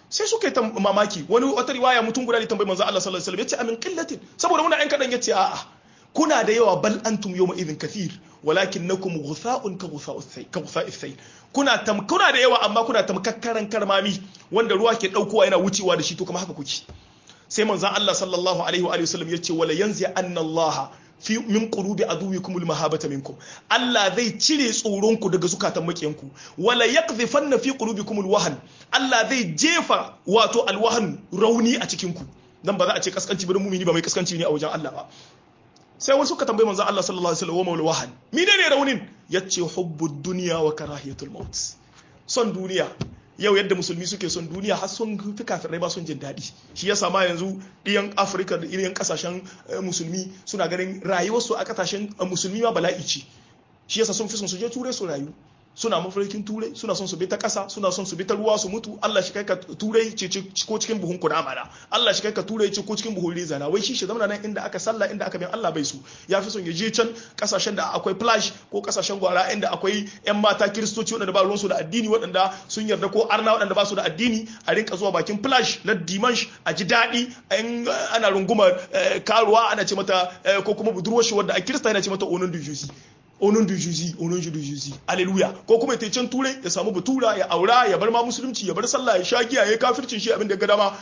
Speaker 1: sai suka yi mamaki wani wata riwaya mutum guda ne tambayi manzo Allah sallallahu alaihi wasallam yace amin qillatin saboda muna ɗan kadan yace a'a kuna da yawa bal antum yawma idhin kathir walakinnakum ghutha'un ka ghutha'u ka ghutha'u sayl kuna tam kuna da yawa amma kuna tamkakkaran karmami wanda ruwa ke daukowa yana wucewa da shi to kuma haka kuke sai manzon Allah sallallahu alaihi wa sallam yace wala yanzi anna Allah fi min qulubi aduwikum almahabata minkum Allah zai cire tsoron ku daga zukatan makiyanku wala yaqdhifanna fi qulubikum alwahan Allah zai jefa wato alwahan rauni a cikin ku dan ba za a ce kaskanci ba mumini ba mai kaskanci ne a wajen Allah ba sai wasu suka tambayi manzo Allah sallallahu alaihi wasallam wa wahan menene raunin yace hubbud dunya wa karahiyatul maut son duniya yau yadda musulmi suke son duniya har sun fi kafirai ba sun jin daɗi shi yasa ma yanzu ɗiyan afirka da irin kasashen musulmi suna ganin rayuwarsu a kasashen musulmi ma bala'i ce shi yasa sun fi son su je turai su rayu suna mafarkin turai suna son su bi ta ƙasa suna son su bi ta ruwa su mutu Allah shi kai ka turai ce ko cikin buhun kuna mana Allah shi kai ka turai ce ko cikin buhun reza na wai shi shi zama nan inda aka sallah inda aka bin Allah bai su ya fi son ya je can kasashen da akwai flash ko kasashen gwara inda akwai yan mata kiristoci waɗanda ba ruwansu da addini waɗanda sun yarda ko arna waɗanda ba su da addini a rinka zuwa bakin flash na dimansh a ji daɗi ana rungumar karuwa ana ce mata ko kuma budurwar shi wadda a kirista yana ce mata onon du jusi onon du juzi onon du juzi aleluya ko kuma ya can turai ya samu batura ya aura ya bar ma musulunci ya bar sallah ya sha giya ya kafircin shi abin da ga dama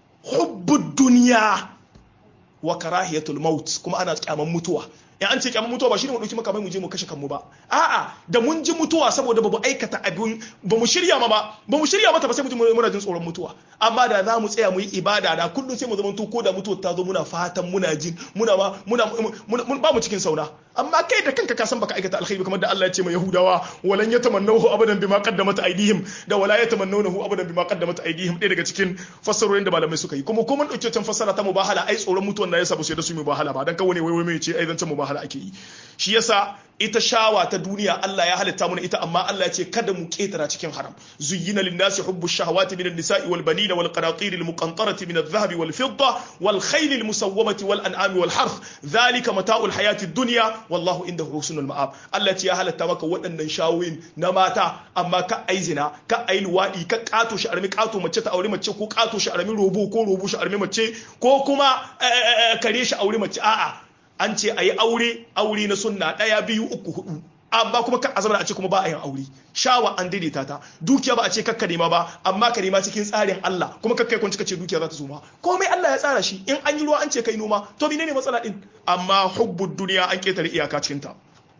Speaker 1: hubbud duniya wa karahiyatul maut kuma ana kyaman mutuwa in an ce kyaman mutuwa ba shine mu dauki makamai mu je mu kashe kanmu ba a'a da mun ji mutuwa saboda bamu aikata abin ba mu shirya ma ba ba mu shirya mata ba sai mu ji muna jin tsoron mutuwa amma da za mu tsaya mu yi ibada da kullum sai mu zama ko da mutuwa ta zo muna fatan muna jin muna ma muna ba mu cikin sauna amma kai da kanka ka san baka aikata alkhairi kamar da Allah ya ce ma Yahudawa walan yatamannahu abadan bima qaddamat aydihim da wala yatamannawnahu abadan bima qaddamat aydihim ɗaya daga cikin fassarorin da malamai suka yi kuma ko mun dauke can fassara ta mubahala ai tsoron mutuwan da yasa ba su yarda su yi mubahala ba dan kawai ne wai wai mai ce ai zan mubahala ake yi shi yasa ita shawa ta duniya Allah ya halitta mana ita amma Allah ya ce kada mu ketara cikin haram zuyyina lin-nasi hubbu shahawati min an-nisa'i wal banina wal qanatir al-muqantarati min adh-dhahabi wal fidda wal khayl al-musawwamati wal an'ami wal harth dhalika mata'ul hayati ad-dunya wallahu indahu husnul ma'ab Allah ya ce ya halatta maka waɗannan shawoyin na mata amma ka ai zina ka ai luwadi ka kato shi armi kato mace ta aure mace ko kato shi armi robo ko robo shi armi mace ko kuma kare shi aure mace a'a an ce a yi aure aure na sunna ɗaya biyu uku hudu amma kuma kan azama a ce kuma ba a yin aure shawa an daidaita ta dukiya ba a ce kakka nema ba amma ka nema cikin tsarin Allah kuma kakkai kun cika ce dukiya za ta zo ma komai Allah ya tsara shi in an yi ruwa an ce kai noma to menene matsala din amma hubbud duniya an ketare iyaka cikin ta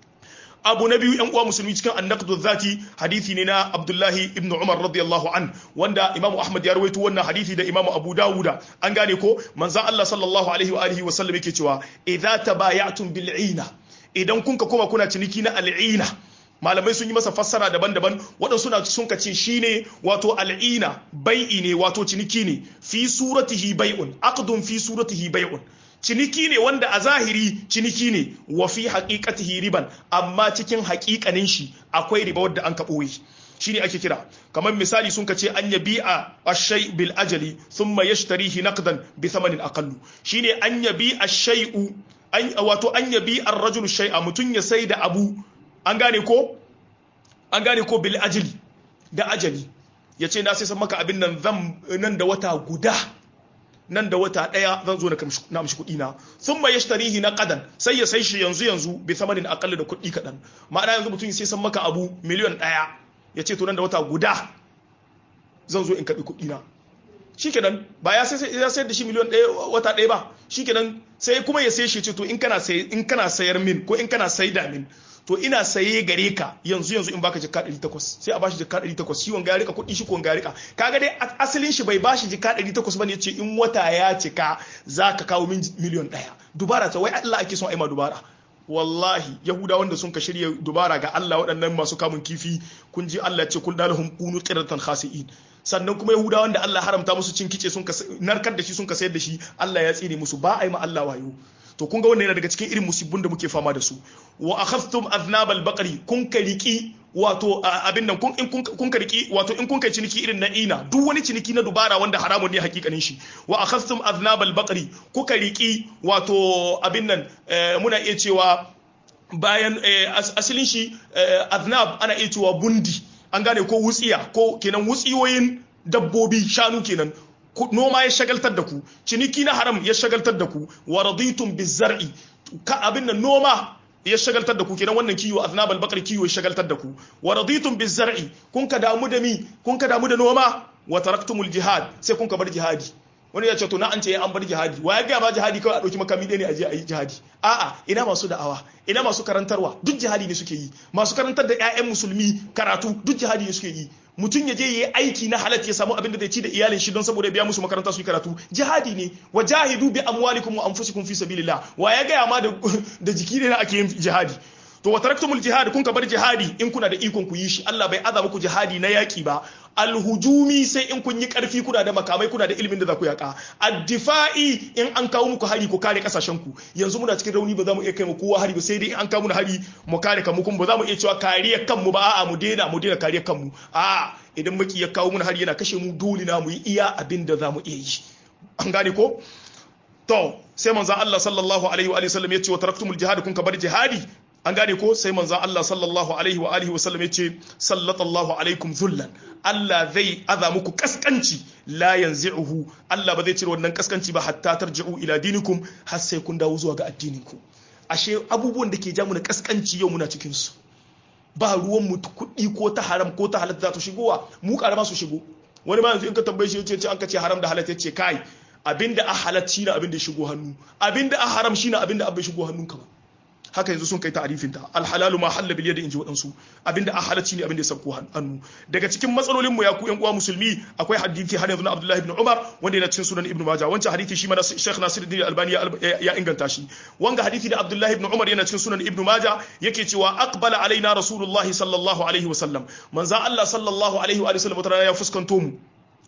Speaker 1: abu na biyu yan uwa musulmi cikin annaqdu zati hadisi ne na Abdullahi ibn Umar radiyallahu an wanda Imam Ahmad ya rawaito wannan hadisi da Imam Abu Dawuda an gane ko manzon Allah sallallahu alaihi wa alihi wa sallam yake cewa idza tabaya'tum bil ina idan kun ka koma kuna ciniki na al'ina malamai sun yi masa fassara daban-daban waɗansu suna sun ka ce shine wato al'ina bai'i ne wato ciniki ne fi suratihi bai'un aqdun fi suratihi bai'un ciniki ne wanda a zahiri ciniki ne wa fi haqiqatihi riban amma cikin haƙiƙanin shi akwai riba wadda an ka ɓoye shine ake kira kamar misali sun kace an yabi a ashay bil ajali thumma yashtarihi naqdan bi thamanin aqallu shine an yabi ashay'u an wato an yabi ar-rajulu shay'a mutun ya sai da abu an gane ko an gane ko bil ajali da ajali yace na sai san maka abin nan zan nan da wata guda nan da wata daya zan zo na mishi kuɗi na sun ma yashtarihi na kadan sai ya sai shi yanzu yanzu bi samanin akalla da kuɗi kaɗan ma'ana yanzu mutum sai san maka abu miliyon ɗaya ya ce to nan da wata guda zan zo in karɓi kuɗi na shikenan ba ya sai ya sayar da shi miliyon ɗaya wata ɗaya ba shikenan sai kuma ya sai shi ce to in kana in kana sayar min ko in kana saida min to ina saye gare ka yanzu yanzu in baka jikka 800 sai a bashi jikka 800 shi wanga ya rika kuɗi shi ko wanga ya rika kaga dai asalin shi bai bashi jikka 800 bane yace in wata ya cika zaka kawo min miliyon ɗaya dubara ta wai Allah ake son aima dubara wallahi yahuda wanda sun ka shirya dubara ga Allah waɗannan masu kamun kifi kun ji Allah ce kun dalahum kunu qiratan khasi'in sannan kuma yahuda wanda Allah haramta musu cin kice sun ka narkar da shi sun ka sayar da shi Allah ya tsine musu ba a yi ma Allah wayo to kun ga wannan yana daga cikin irin musibbun da muke fama da su wa akhadhtum aznabal baqari kun ka riki wato abin nan kun in kun ka riki wato in kun kai ciniki irin na ina duk wani ciniki na dubara wanda haramun ne hakikanin shi wa akhadhtum aznabal baqari kuka riki wato abin nan muna iya cewa bayan asalin shi aznab ana iya cewa bundi an gane ko wutsiya ko kenan wutsiyoyin dabbobi shanu kenan noma ya shagaltar da ku ciniki na haram ya shagaltar da ku wa raditum bizar'i ka abin nan noma ya shagaltar da ku kenan wannan kiwo aznabal bakar kiwo ya shagaltar da ku wa raditum bizar'i kun ka damu da mi kun ka damu da noma wa taraktumul jihad sai kun ka bar jihadi wani ya ce to na an ce an bar jihadi wa ya ga ma jihadi kawai a dauki makami ɗaya ne a je a yi jihadi a'a ina masu da'awa ina masu karantarwa duk jihadi ne suke yi masu karantar da ƴaƴan musulmi karatu duk jihadi ne suke yi mutum ya je yi aiki na halatta ya samu abin da zai ci da iyalin shi don saboda biya musu makaranta su yi karatu jihadi ne wa jahidu bi amwalikum wa anfusikum fi sabilillah wa ya gaya ma da jiki ne ake yin jihadi to wa taraktumul jihad kun ka bar jihadi in kuna da ikon ku yi shi Allah bai aza muku jihadi na yaki ba alhujumi sai in kun yi karfi kuna da makamai kuna da ilimin da za ku yaka addifa'i in an kawo muku hari ku kare kasashen ku yanzu muna cikin rauni ba za mu iya kai mu kowa hari ba sai dai in an kawo mu hari mu kare kanmu kuma ba za mu iya cewa kariyar kanmu ba a'a mu daina mu daina kariyar kanmu a'a idan maki ya kawo mu hari yana kashe mu dole na mu yi iya abin da za mu iya yi an gane ko to sai manzon Allah sallallahu alaihi wa sallam ya ce wa taraktumul jihad kun ka bar jihadi an gane ko sai manzon Allah sallallahu alaihi wa alihi wa sallam ya ce sallallahu alaikum zullan Allah zai aza muku kaskanci la yanzi'uhu Allah ba zai cire wannan kaskanci ba hatta tarji'u ila dinikum har sai kun dawo zuwa ga addininku ashe abubuwan da ke ja mu na kaskanci yau muna cikin su ba ruwan mu kuɗi ko ta haram ko ta halatta za ta shigowa mu karama su shigo wani ma yanzu in ka tambaye shi yace an ka ce haram da halatta yace kai abinda a halatta shine abinda ya shigo hannu abinda a haram shine abinda abin shigo hannunka ba haka yanzu sun kai ta'arifin ta alhalalu ma halla bil yadi inji wadansu abinda a halacci ne abinda ya sauko hannu daga cikin matsalolin mu ya ku yan uwa musulmi akwai hadisi har yanzu na Abdullah ibn Umar wanda yana cikin sunan Ibn Majah wancan hadisi shi ma Sheikh Nasiruddin Albani ya inganta shi wanga hadisi da Abdullah ibn Umar yana cikin sunan Ibn Majah yake cewa aqbala alaina Rasulullahi sallallahu alaihi wasallam manzo Allah sallallahu alaihi wa sallam ya fuskanto mu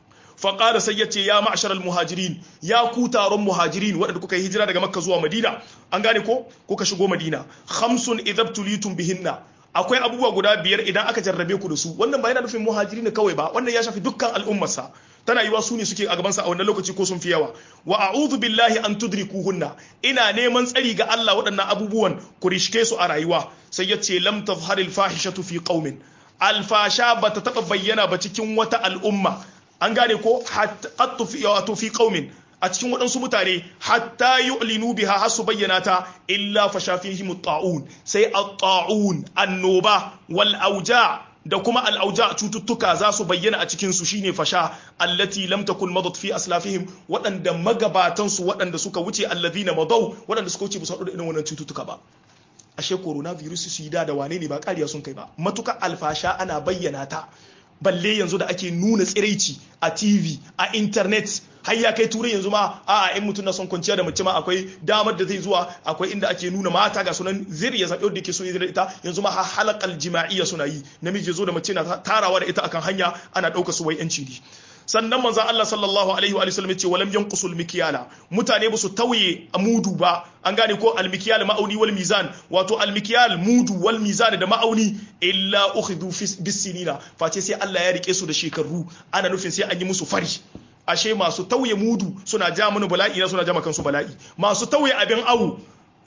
Speaker 1: faƙada sai ya ce ya ma'ashar muhajirin ya ku taron muhajirin waɗanda kuka yi hijira daga makka zuwa madina an gane ko kuka shigo madina khamsun idab tulitum bihinna akwai abubuwa guda biyar idan aka jarrabe ku da su wannan ba yana nufin muhajiri ne kawai ba wannan ya shafi dukkan al'ummarsa tana yiwa su ne suke a gabansa a wannan lokaci ko sun fi yawa wa a'udhu billahi an tudrikuhunna ina neman tsari ga Allah waɗannan abubuwan ku rishke su a rayuwa sai ya ce lam tazharil fahishatu fi qaumin alfasha bata taba bayyana ba cikin wata al'umma an gane ko hatta fi qaumin a cikin waɗansu mutane hatta yu'linu biha har su bayyana ta illa fa shafihim ta'un sai at-ta'un annoba wal auja da kuma al auja cututtuka za su bayyana a cikin su shine fasha allati lam takun madat fi aslafihim waɗanda magabatan su waɗanda suka wuce alladhina madaw waɗanda suka wuce ba su haɗu da irin wannan cututtuka ba ashe coronavirus su yi da da wane ne ba kariya sun kai ba matuka alfasha ana bayyana ta balle yanzu da ake nuna tsiraici a tv a internet har ya kai turai yanzu ma a in mutum na son kwanciya da mace ma akwai damar da zai zuwa akwai inda ake nuna mata ga sunan zir ya zaɓi wanda yake so ya ita yanzu ma har halakal jima'iyya suna yi namiji zo da mace na tarawa da ita akan hanya ana ɗauka su wai yanci ne sannan manzon Allah sallallahu alaihi wa sallam yace walam yanqusul mikyala mutane ba su tauye mudu ba an gane ko al mikyal ma'auni wal mizan wato al mikyal mudu wal mizan da ma'auni illa ukhidu bis sinina face sai Allah ya rike su da shekaru ana nufin sai an yi musu fari ashe masu tauye mudu suna ja mana bala'i na suna ja kansu bala'i masu tauye abin awu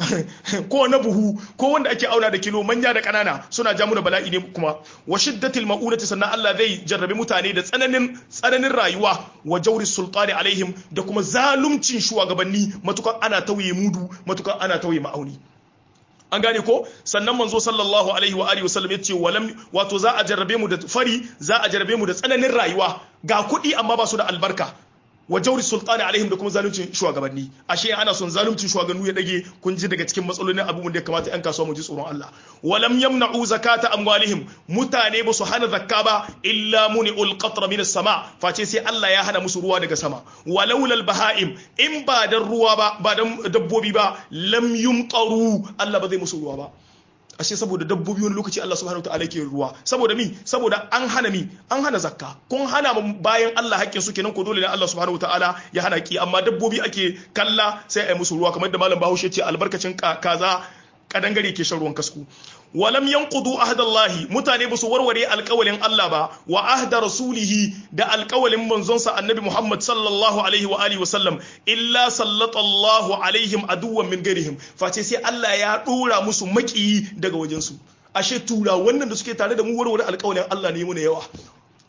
Speaker 1: ko na buhu ko wanda ake auna da kilo manya da kanana suna ja da bala'i ne kuma wa shiddatil ma'unati sannan Allah zai jarrabe mutane da tsananin tsananin rayuwa wa jawri sultani alaihim da kuma zalumcin shugabanni matukan ana tauye mudu matukan ana tauye ma'auni an gane ko sannan manzo sallallahu alaihi wa alihi wasallam yace walam wato za a jarrabe mu da fari za a jarrabe mu da tsananin rayuwa ga kuɗi amma ba su da albarka wa jauri sultani alaihim da kuma zaluncin shugabanni ashe ana son zaluncin shugabanni ya dage kun ji daga cikin matsalolin abubuwan da ya kamata yan kasuwa mu ji tsoron Allah walam yamna'u zakata amwalihim mutane ba su hana zakka ba illa muni'ul qatra min sama face sai Allah ya hana musu ruwa daga sama walaula baha'im in ba dan ruwa ba ba dan dabbobi ba lam yumtaru Allah ba zai musu ruwa ba ashe saboda dabbobi wani lokaci Allah subhanahu wataala yake ruwa saboda mi saboda an hana mi an hana zakka kun hana bayan Allah haƙƙin su kenan ko dole ne Allah subhanahu wataala ya hana ki amma dabbobi ake kalla sai a yi musu ruwa kamar da malam Bahaushe ce albarkacin kaza kadangare ke shan ruwan kasku walam yanqudu ahdallahi mutane ba su warware alƙawalin Allah ba wa ahda rasulihi da alƙawalin manzonsa annabi Muhammad sallallahu alaihi wa alihi wasallam illa sallallahu alaihim aduwwan min gairihim face sai Allah ya dora musu makiyi daga wajensu ashe tura wannan da suke tare da mu warware alƙawalin Allah ne mu ne yawa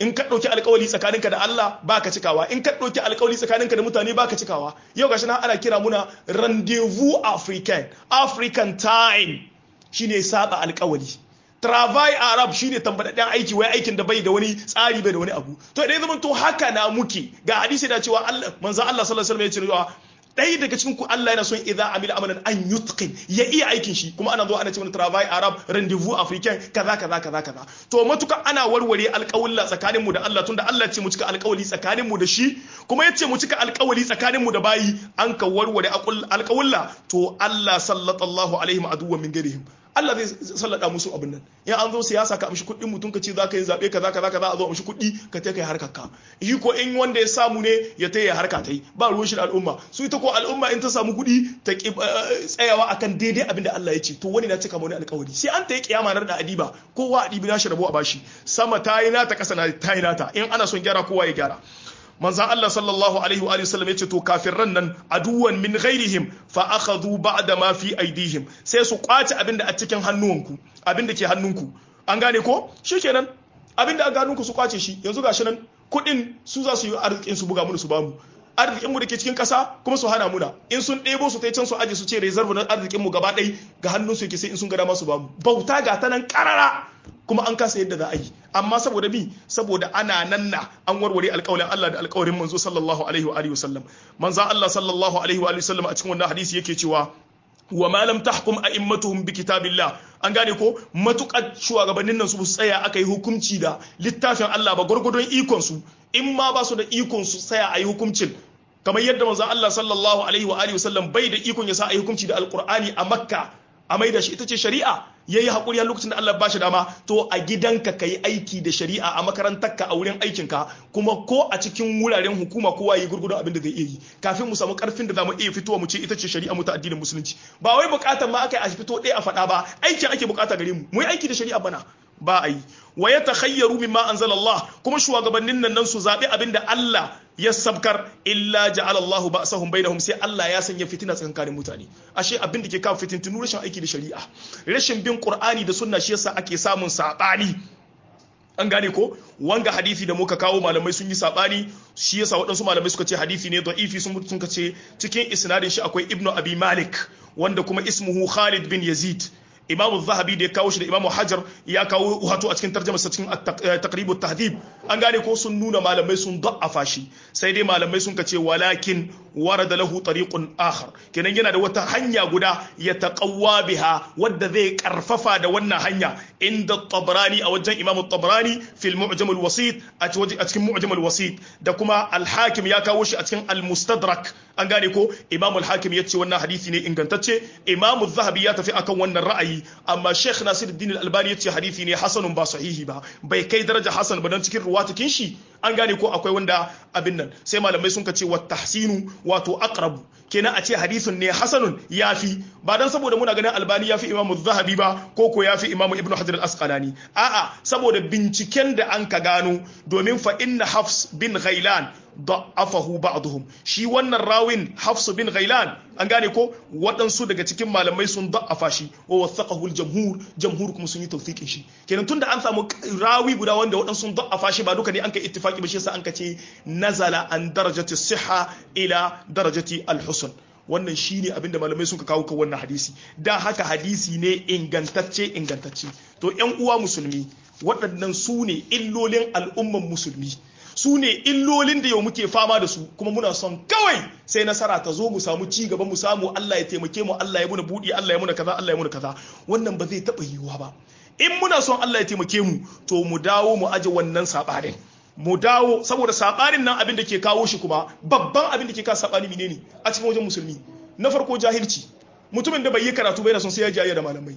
Speaker 1: in ka ɗauki alkawali tsakaninka da Allah baka cikawa in ka ɗauki alkawali tsakaninka da mutane baka cikawa yau gashi nan ana kira muna rendezvous african african time shine saba alkawali travail arab shine tambadadden aiki wai aikin da bai da wani tsari bai da wani abu to idan zaman to haka na muke ga hadisi da cewa Allah manzo Allah sallallahu alaihi wasallam ya ce ɗaya daga cikin ku Allah yana son idza amila amalan an yutqin ya iya aikin shi kuma ana zo ana cewa travail arab rendezvous africain kaza kaza kaza kaza to matuka ana warware alƙawalla tsakanin mu da Allah tunda Allah ce mu cika alƙawali tsakanin mu da shi kuma yace mu cika alƙawali tsakanin mu da bayi an ka warware alƙawalla to Allah sallallahu alaihim aduwwan min gairihim Allah zai sallada musu abin nan in an zo siyasa ka amshi kuɗin mutum ka ce za ka yi zaɓe kaza kaza kaza a zo amshi kuɗi ka ta kai harkar ka shi ko in wanda ya samu ne ya ta yi harka ta yi ba ruwan shi da al'umma su ita ko al'umma in ta samu kuɗi ta ki tsayawa akan daidai abin da Allah ya ce to wani na cika wani alƙawari sai an ta yi kiyama nar da adiba kowa adibi na shi rabo a bashi sama ta yi nata ƙasa na ta yi nata in ana son gyara kowa ya gyara manzan Allah sallallahu alaihi wa sallam ya ce to kafirran nan aduwan min ghairihim fa akhadhu ba'da ma fi aidihim sai su kwace abin da a cikin hannuwanku abin da ke hannunku an gane ko shikenan abin da a hannunku su kwace shi yanzu gashi nan kuɗin su za su yi arzikin su buga mu su bamu arzikinmu da ke cikin ƙasa kuma su hana muna in sun ɗebo su tai can su aje su ce reserve na arzikinmu gaba ɗai ga hannun su yake sai in sun ga dama su bamu bauta ga ta nan ƙarara kuma an kasa yadda za a yi amma saboda bi saboda ana nan na an warware alƙawalin Allah da alƙawarin manzo sallallahu alaihi wa alihi wasallam manzo Allah sallallahu alaihi wa alihi wasallam a cikin wannan hadisi yake cewa wa ma lam tahkum a'immatuhum bi kitabillah an gane ko matukar shugabannin nan su tsaya aka yi hukunci da littafin Allah ba gurgudun ikon su in ma ba su da ikon su tsaya a yi hukuncin kamar yadda manzo Allah sallallahu alaihi wa alihi wasallam bai da ikon ya sa a yi hukunci da alqur'ani a makka a maida shi ita ce shari'a yayi hakuri har lokacin da Allah ba shi dama to a gidanka kai aiki da shari'a a makarantarka a wurin aikinka kuma ko a cikin wuraren hukuma kowa yi gurgudun abin da zai iya yi kafin mu samu karfin da zamu iya fitowa mu ce ita ce shari'a mu ta addinin musulunci ba wai bukatar ma aka yi a fito ɗaya a faɗa ba aikin ake bukata gare mu mu yi aiki da shari'a bana ba a yi wa ya takhayyaru mimma anzala Allah kuma shugabannin nan nan su zabi abinda Allah ya sabkar illa ja'ala Allahu ba'sahum bainahum sai Allah ya sanya fitina tsakanin mutane ashe abin da ke kawo fitintunu rashin aiki da shari'a rashin bin Qur'ani da sunna shi yasa ake samun sabani an gane ko wanga hadisi da muka kawo malamai sun yi sabani shi yasa waɗansu malamai suka ce hadisi ne da'ifi sun sun ce cikin isnadin shi akwai Ibnu Abi Malik wanda kuma ismuhu Khalid bin Yazid imamu zahabi da ya kawo shi da imamu hajar ya kawo wato a cikin tarjamasa cikin taqribu tahdhib an gane ko sun nuna malamai sun da'afa shi sai dai malamai sun kace walakin warada lahu tariqun akhar kenan yana da wata hanya guda ya taqawwa biha wadda zai karfafa da wannan hanya inda tabrani a wajen imamu tabrani fil mu'jam al wasit a cikin mu'jam al wasit da kuma al hakim ya kawo shi a cikin al mustadrak an gane ko imamu al hakim ya ce wannan hadisi ne ingantacce imamu zahabi ya tafi akan wannan ra'ayi amma Sheikh Nasiruddin Al-Albani yace hadisi ne hasanun ba sahihi ba bai kai daraja hasan ba dan cikin ruwatakin shi an gane ko akwai wanda abin nan sai malamai sun ce wa tahsinu wato aqrabu kenan a ce hadisin ne hasanun yafi ba dan saboda muna ganin Albani yafi Imam Zahabi ba ko ko yafi Imam Ibn Hajar Al-Asqalani a'a saboda binciken da an ka gano domin fa inna Hafs bin Ghailan da'afahu ba'dhum shi wannan rawin Hafs bin Ghailan an gane ko waɗansu daga cikin malamai sun da'afa shi wa wasaqahu al-jamhur jamhur kuma sun yi tawfiqin shi kenan tunda an samu rawi guda wanda waɗansu sun da'afa shi ba duka ne an kai ittifaki ba shi yasa an ka ce nazala an darajati siha ila darajati al-husn wannan shine abinda malamai sun ka kawo kan wannan hadisi da haka hadisi ne ingantacce ingantacce to ƴan uwa musulmi waɗannan su ne illolin al'umman musulmi su ne illolin da yau muke fama da su kuma muna son kawai sai nasara ta zo mu samu ci gaba mu samu Allah ya taimake mu Allah ya muna buɗi Allah ya muna kaza Allah ya muna kaza wannan ba zai taɓa yiwuwa ba in muna son Allah ya taimake mu to mu dawo mu aje wannan saɓanin mu dawo saboda saɓanin nan abin da ke kawo shi kuma babban abin da ke kawo saɓani menene a cikin wajen musulmi na farko jahilci mutumin da bai yi karatu bai da son sai ya jayya da malamai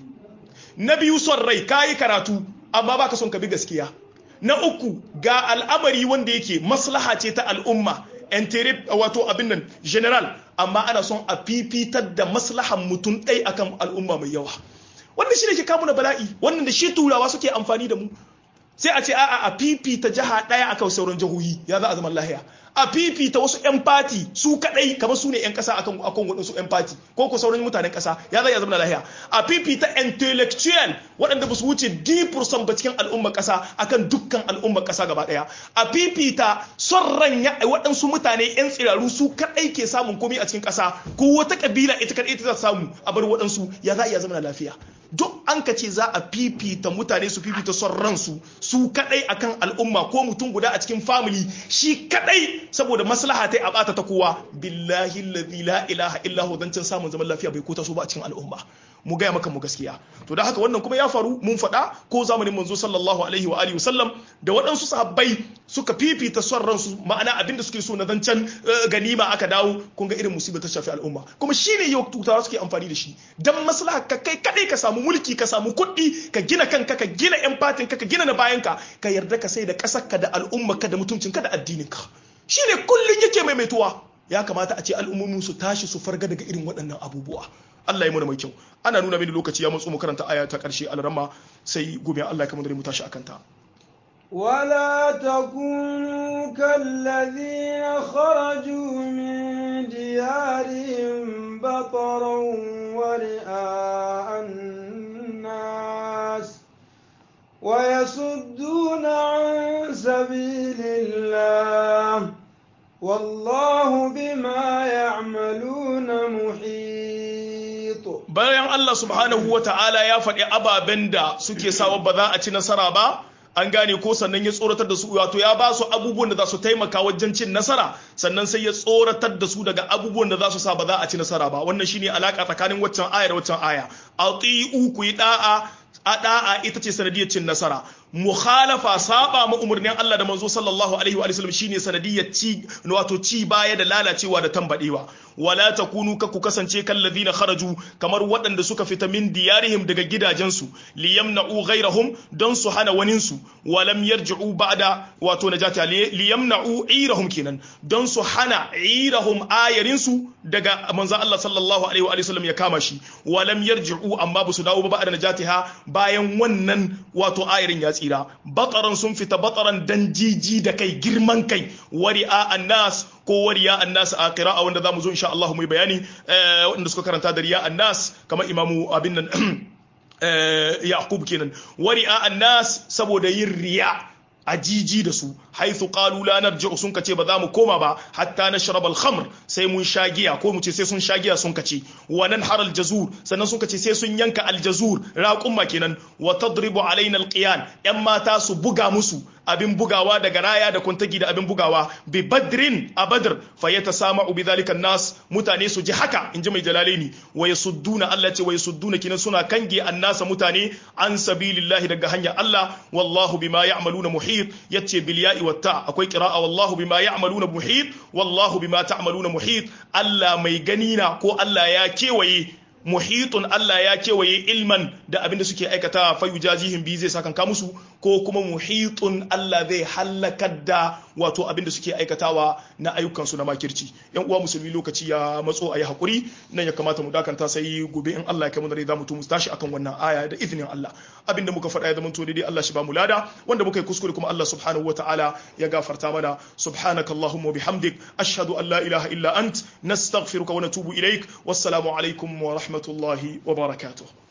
Speaker 1: na biyu son rai ka yi karatu amma baka son ka bi gaskiya na uku ga al'amari wanda yake maslaha ce ta al'umma entere wato abin nan general amma ana son a fifitar da maslahan mutum ɗai akan al'umma mai yawa wannan shi ne ke kamu na bala'i wannan da shi turawa suke amfani da mu sai a ce a'a a fifita jiha ɗaya akan sauran jihohi ya za a zama lahiya a fifita wasu 'yan fati su kadai kamar su ne 'yan kasa akan akan waɗansu 'yan fati ko ko sauran mutanen kasa ya zai ya zama lahiya a fifita intellectual waɗanda ba su wuce 10% ba cikin al'ummar kasa akan dukkan al'ummar kasa gaba ɗaya a fifita son ran ya waɗansu mutane 'yan tsiraru su kadai ke samun komai a cikin kasa ko wata kabila ita kadai ita za samu a bar waɗansu ya za ya zama lafiya duk an ka ce za a fifita mutane su fifita son ransu su kadai akan al'umma ko mutum guda a cikin family shi kadai saboda maslaha ta a bata ta kowa billahi alladhi la ilaha illa hu dan samun zaman lafiya bai kota su ba a cikin al'umma mu gaya maka mu gaskiya to da haka wannan kuma ya faru mun faɗa ko zamanin manzo sallallahu alaihi wa alihi wasallam da waɗansu sahabbai suka fifita son ransu ma'ana abinda suke so na zancen ganima aka dawo kun ga irin musibar ta shafi al'umma kuma shine yau tutawa suke amfani da shi dan maslaha ka kai kadai ka samu mulki ka samu kuɗi ka gina kanka ka gina yan fatin ka ka gina na bayanka ka yarda ka sai da ƙasar ka da al'umma ka da mutuncin ka da addinin ka shine kullun yake maimaituwa ya kamata a ce al'ummomin su tashi su farga daga irin waɗannan abubuwa Allah ya muna mai kyau ana nuna mini lokaci ya matso mu karanta aya ta ƙarshe alramma sai gobe Allah ya kamar da mu tashi akan ta
Speaker 2: ولا تكونوا كالذين خرجوا من ديارهم بطرا ورئاء الناس ويصدون عن سبيل الله والله بما يعملون محيط
Speaker 1: bayan Allah subhanahu wa ta'ala ya faɗi ababen da suke sawa ba za a ci nasara ba an gane ko sannan ya tsoratar da su wato ya ba su abubuwan da za su taimaka wajen cin nasara sannan sai ya tsoratar da su daga abubuwan da za su sa ba za a ci nasara ba wannan shine alaka tsakanin waccan aya da waccan aya ati'u ku yi da'a a da'a ita ce sanadiyar cin nasara mukhalafa saba ma umarnin Allah da manzo sallallahu alaihi wa sallam shine sanadiyar ci wato ci baya da lalacewa da tambadewa wala takunu ka ku kasance kan ladina kharaju kamar waɗanda suka fita min diyarihim daga gidajensu liyamna'u ghairahum don su hana wanin su walam yarji'u ba'da wato najati liyamna'u irahum kenan don su hana irahum ayarin su daga manzo Allah sallallahu alaihi wa sallam ya kama shi walam yarji'u amma ba su dawo ba ba'da najatiha bayan wannan wato ayarin ya tsira bataran sun fita bataran dan jiji da kai girman kai wari'a annas ko wariya annas a qira'a wanda zamu zo insha Allah mu bayani wanda suka karanta da riya annas kamar imamu abin nan yaqub kenan wari'a annas saboda yin riya a jiji da su haithu qalu la narji'u sun kace ba za mu koma ba hatta nashrab al-khamr sai mun sha giya ko mu ce sai sun sha giya sun kace wa nanhar al-jazur sannan sun kace sai sun yanka al-jazur raqumma kenan wa tadribu alaina al-qiyan yan mata su buga musu abin bugawa daga raya da kuntagi da abin bugawa bi badrin a badr fa yatasama'u bi dhalika nas mutane su ji haka inji mai jalalaini wa yasudduna Allah ce wa yasudduna kinan suna kange annasa mutane an sabilillahi daga hanyar Allah wallahu bima ya'maluna muhit yace bil ya'i wat ta akwai qira'a wallahu bima ya'maluna muhit wallahu bima ta'maluna muhit Allah mai gani na ko Allah ya kewaye muhitun Allah ya kewaye ilman da abin da suke aikata fa yujazihim bi zai sakanka musu ko kuma muhitun Allah zai halakar da wato abin da suke aikatawa na ayyukan su na makirci yan uwa musulmi lokaci ya matso ayi hakuri nan ya kamata mu dakanta sai gobe in Allah ya kai mu da za mu tu mu tashi akan wannan aya da izinin Allah abinda muka faɗa ya zama to daidai Allah shi ba mu lada wanda muka yi kuskure kuma Allah subhanahu wataala ya gafarta mana subhanakallahumma bihamdik ashhadu an la ilaha illa ant nastaghfiruka wa natubu ilaik wassalamu alaikum wa rahmatullahi wa barakatuh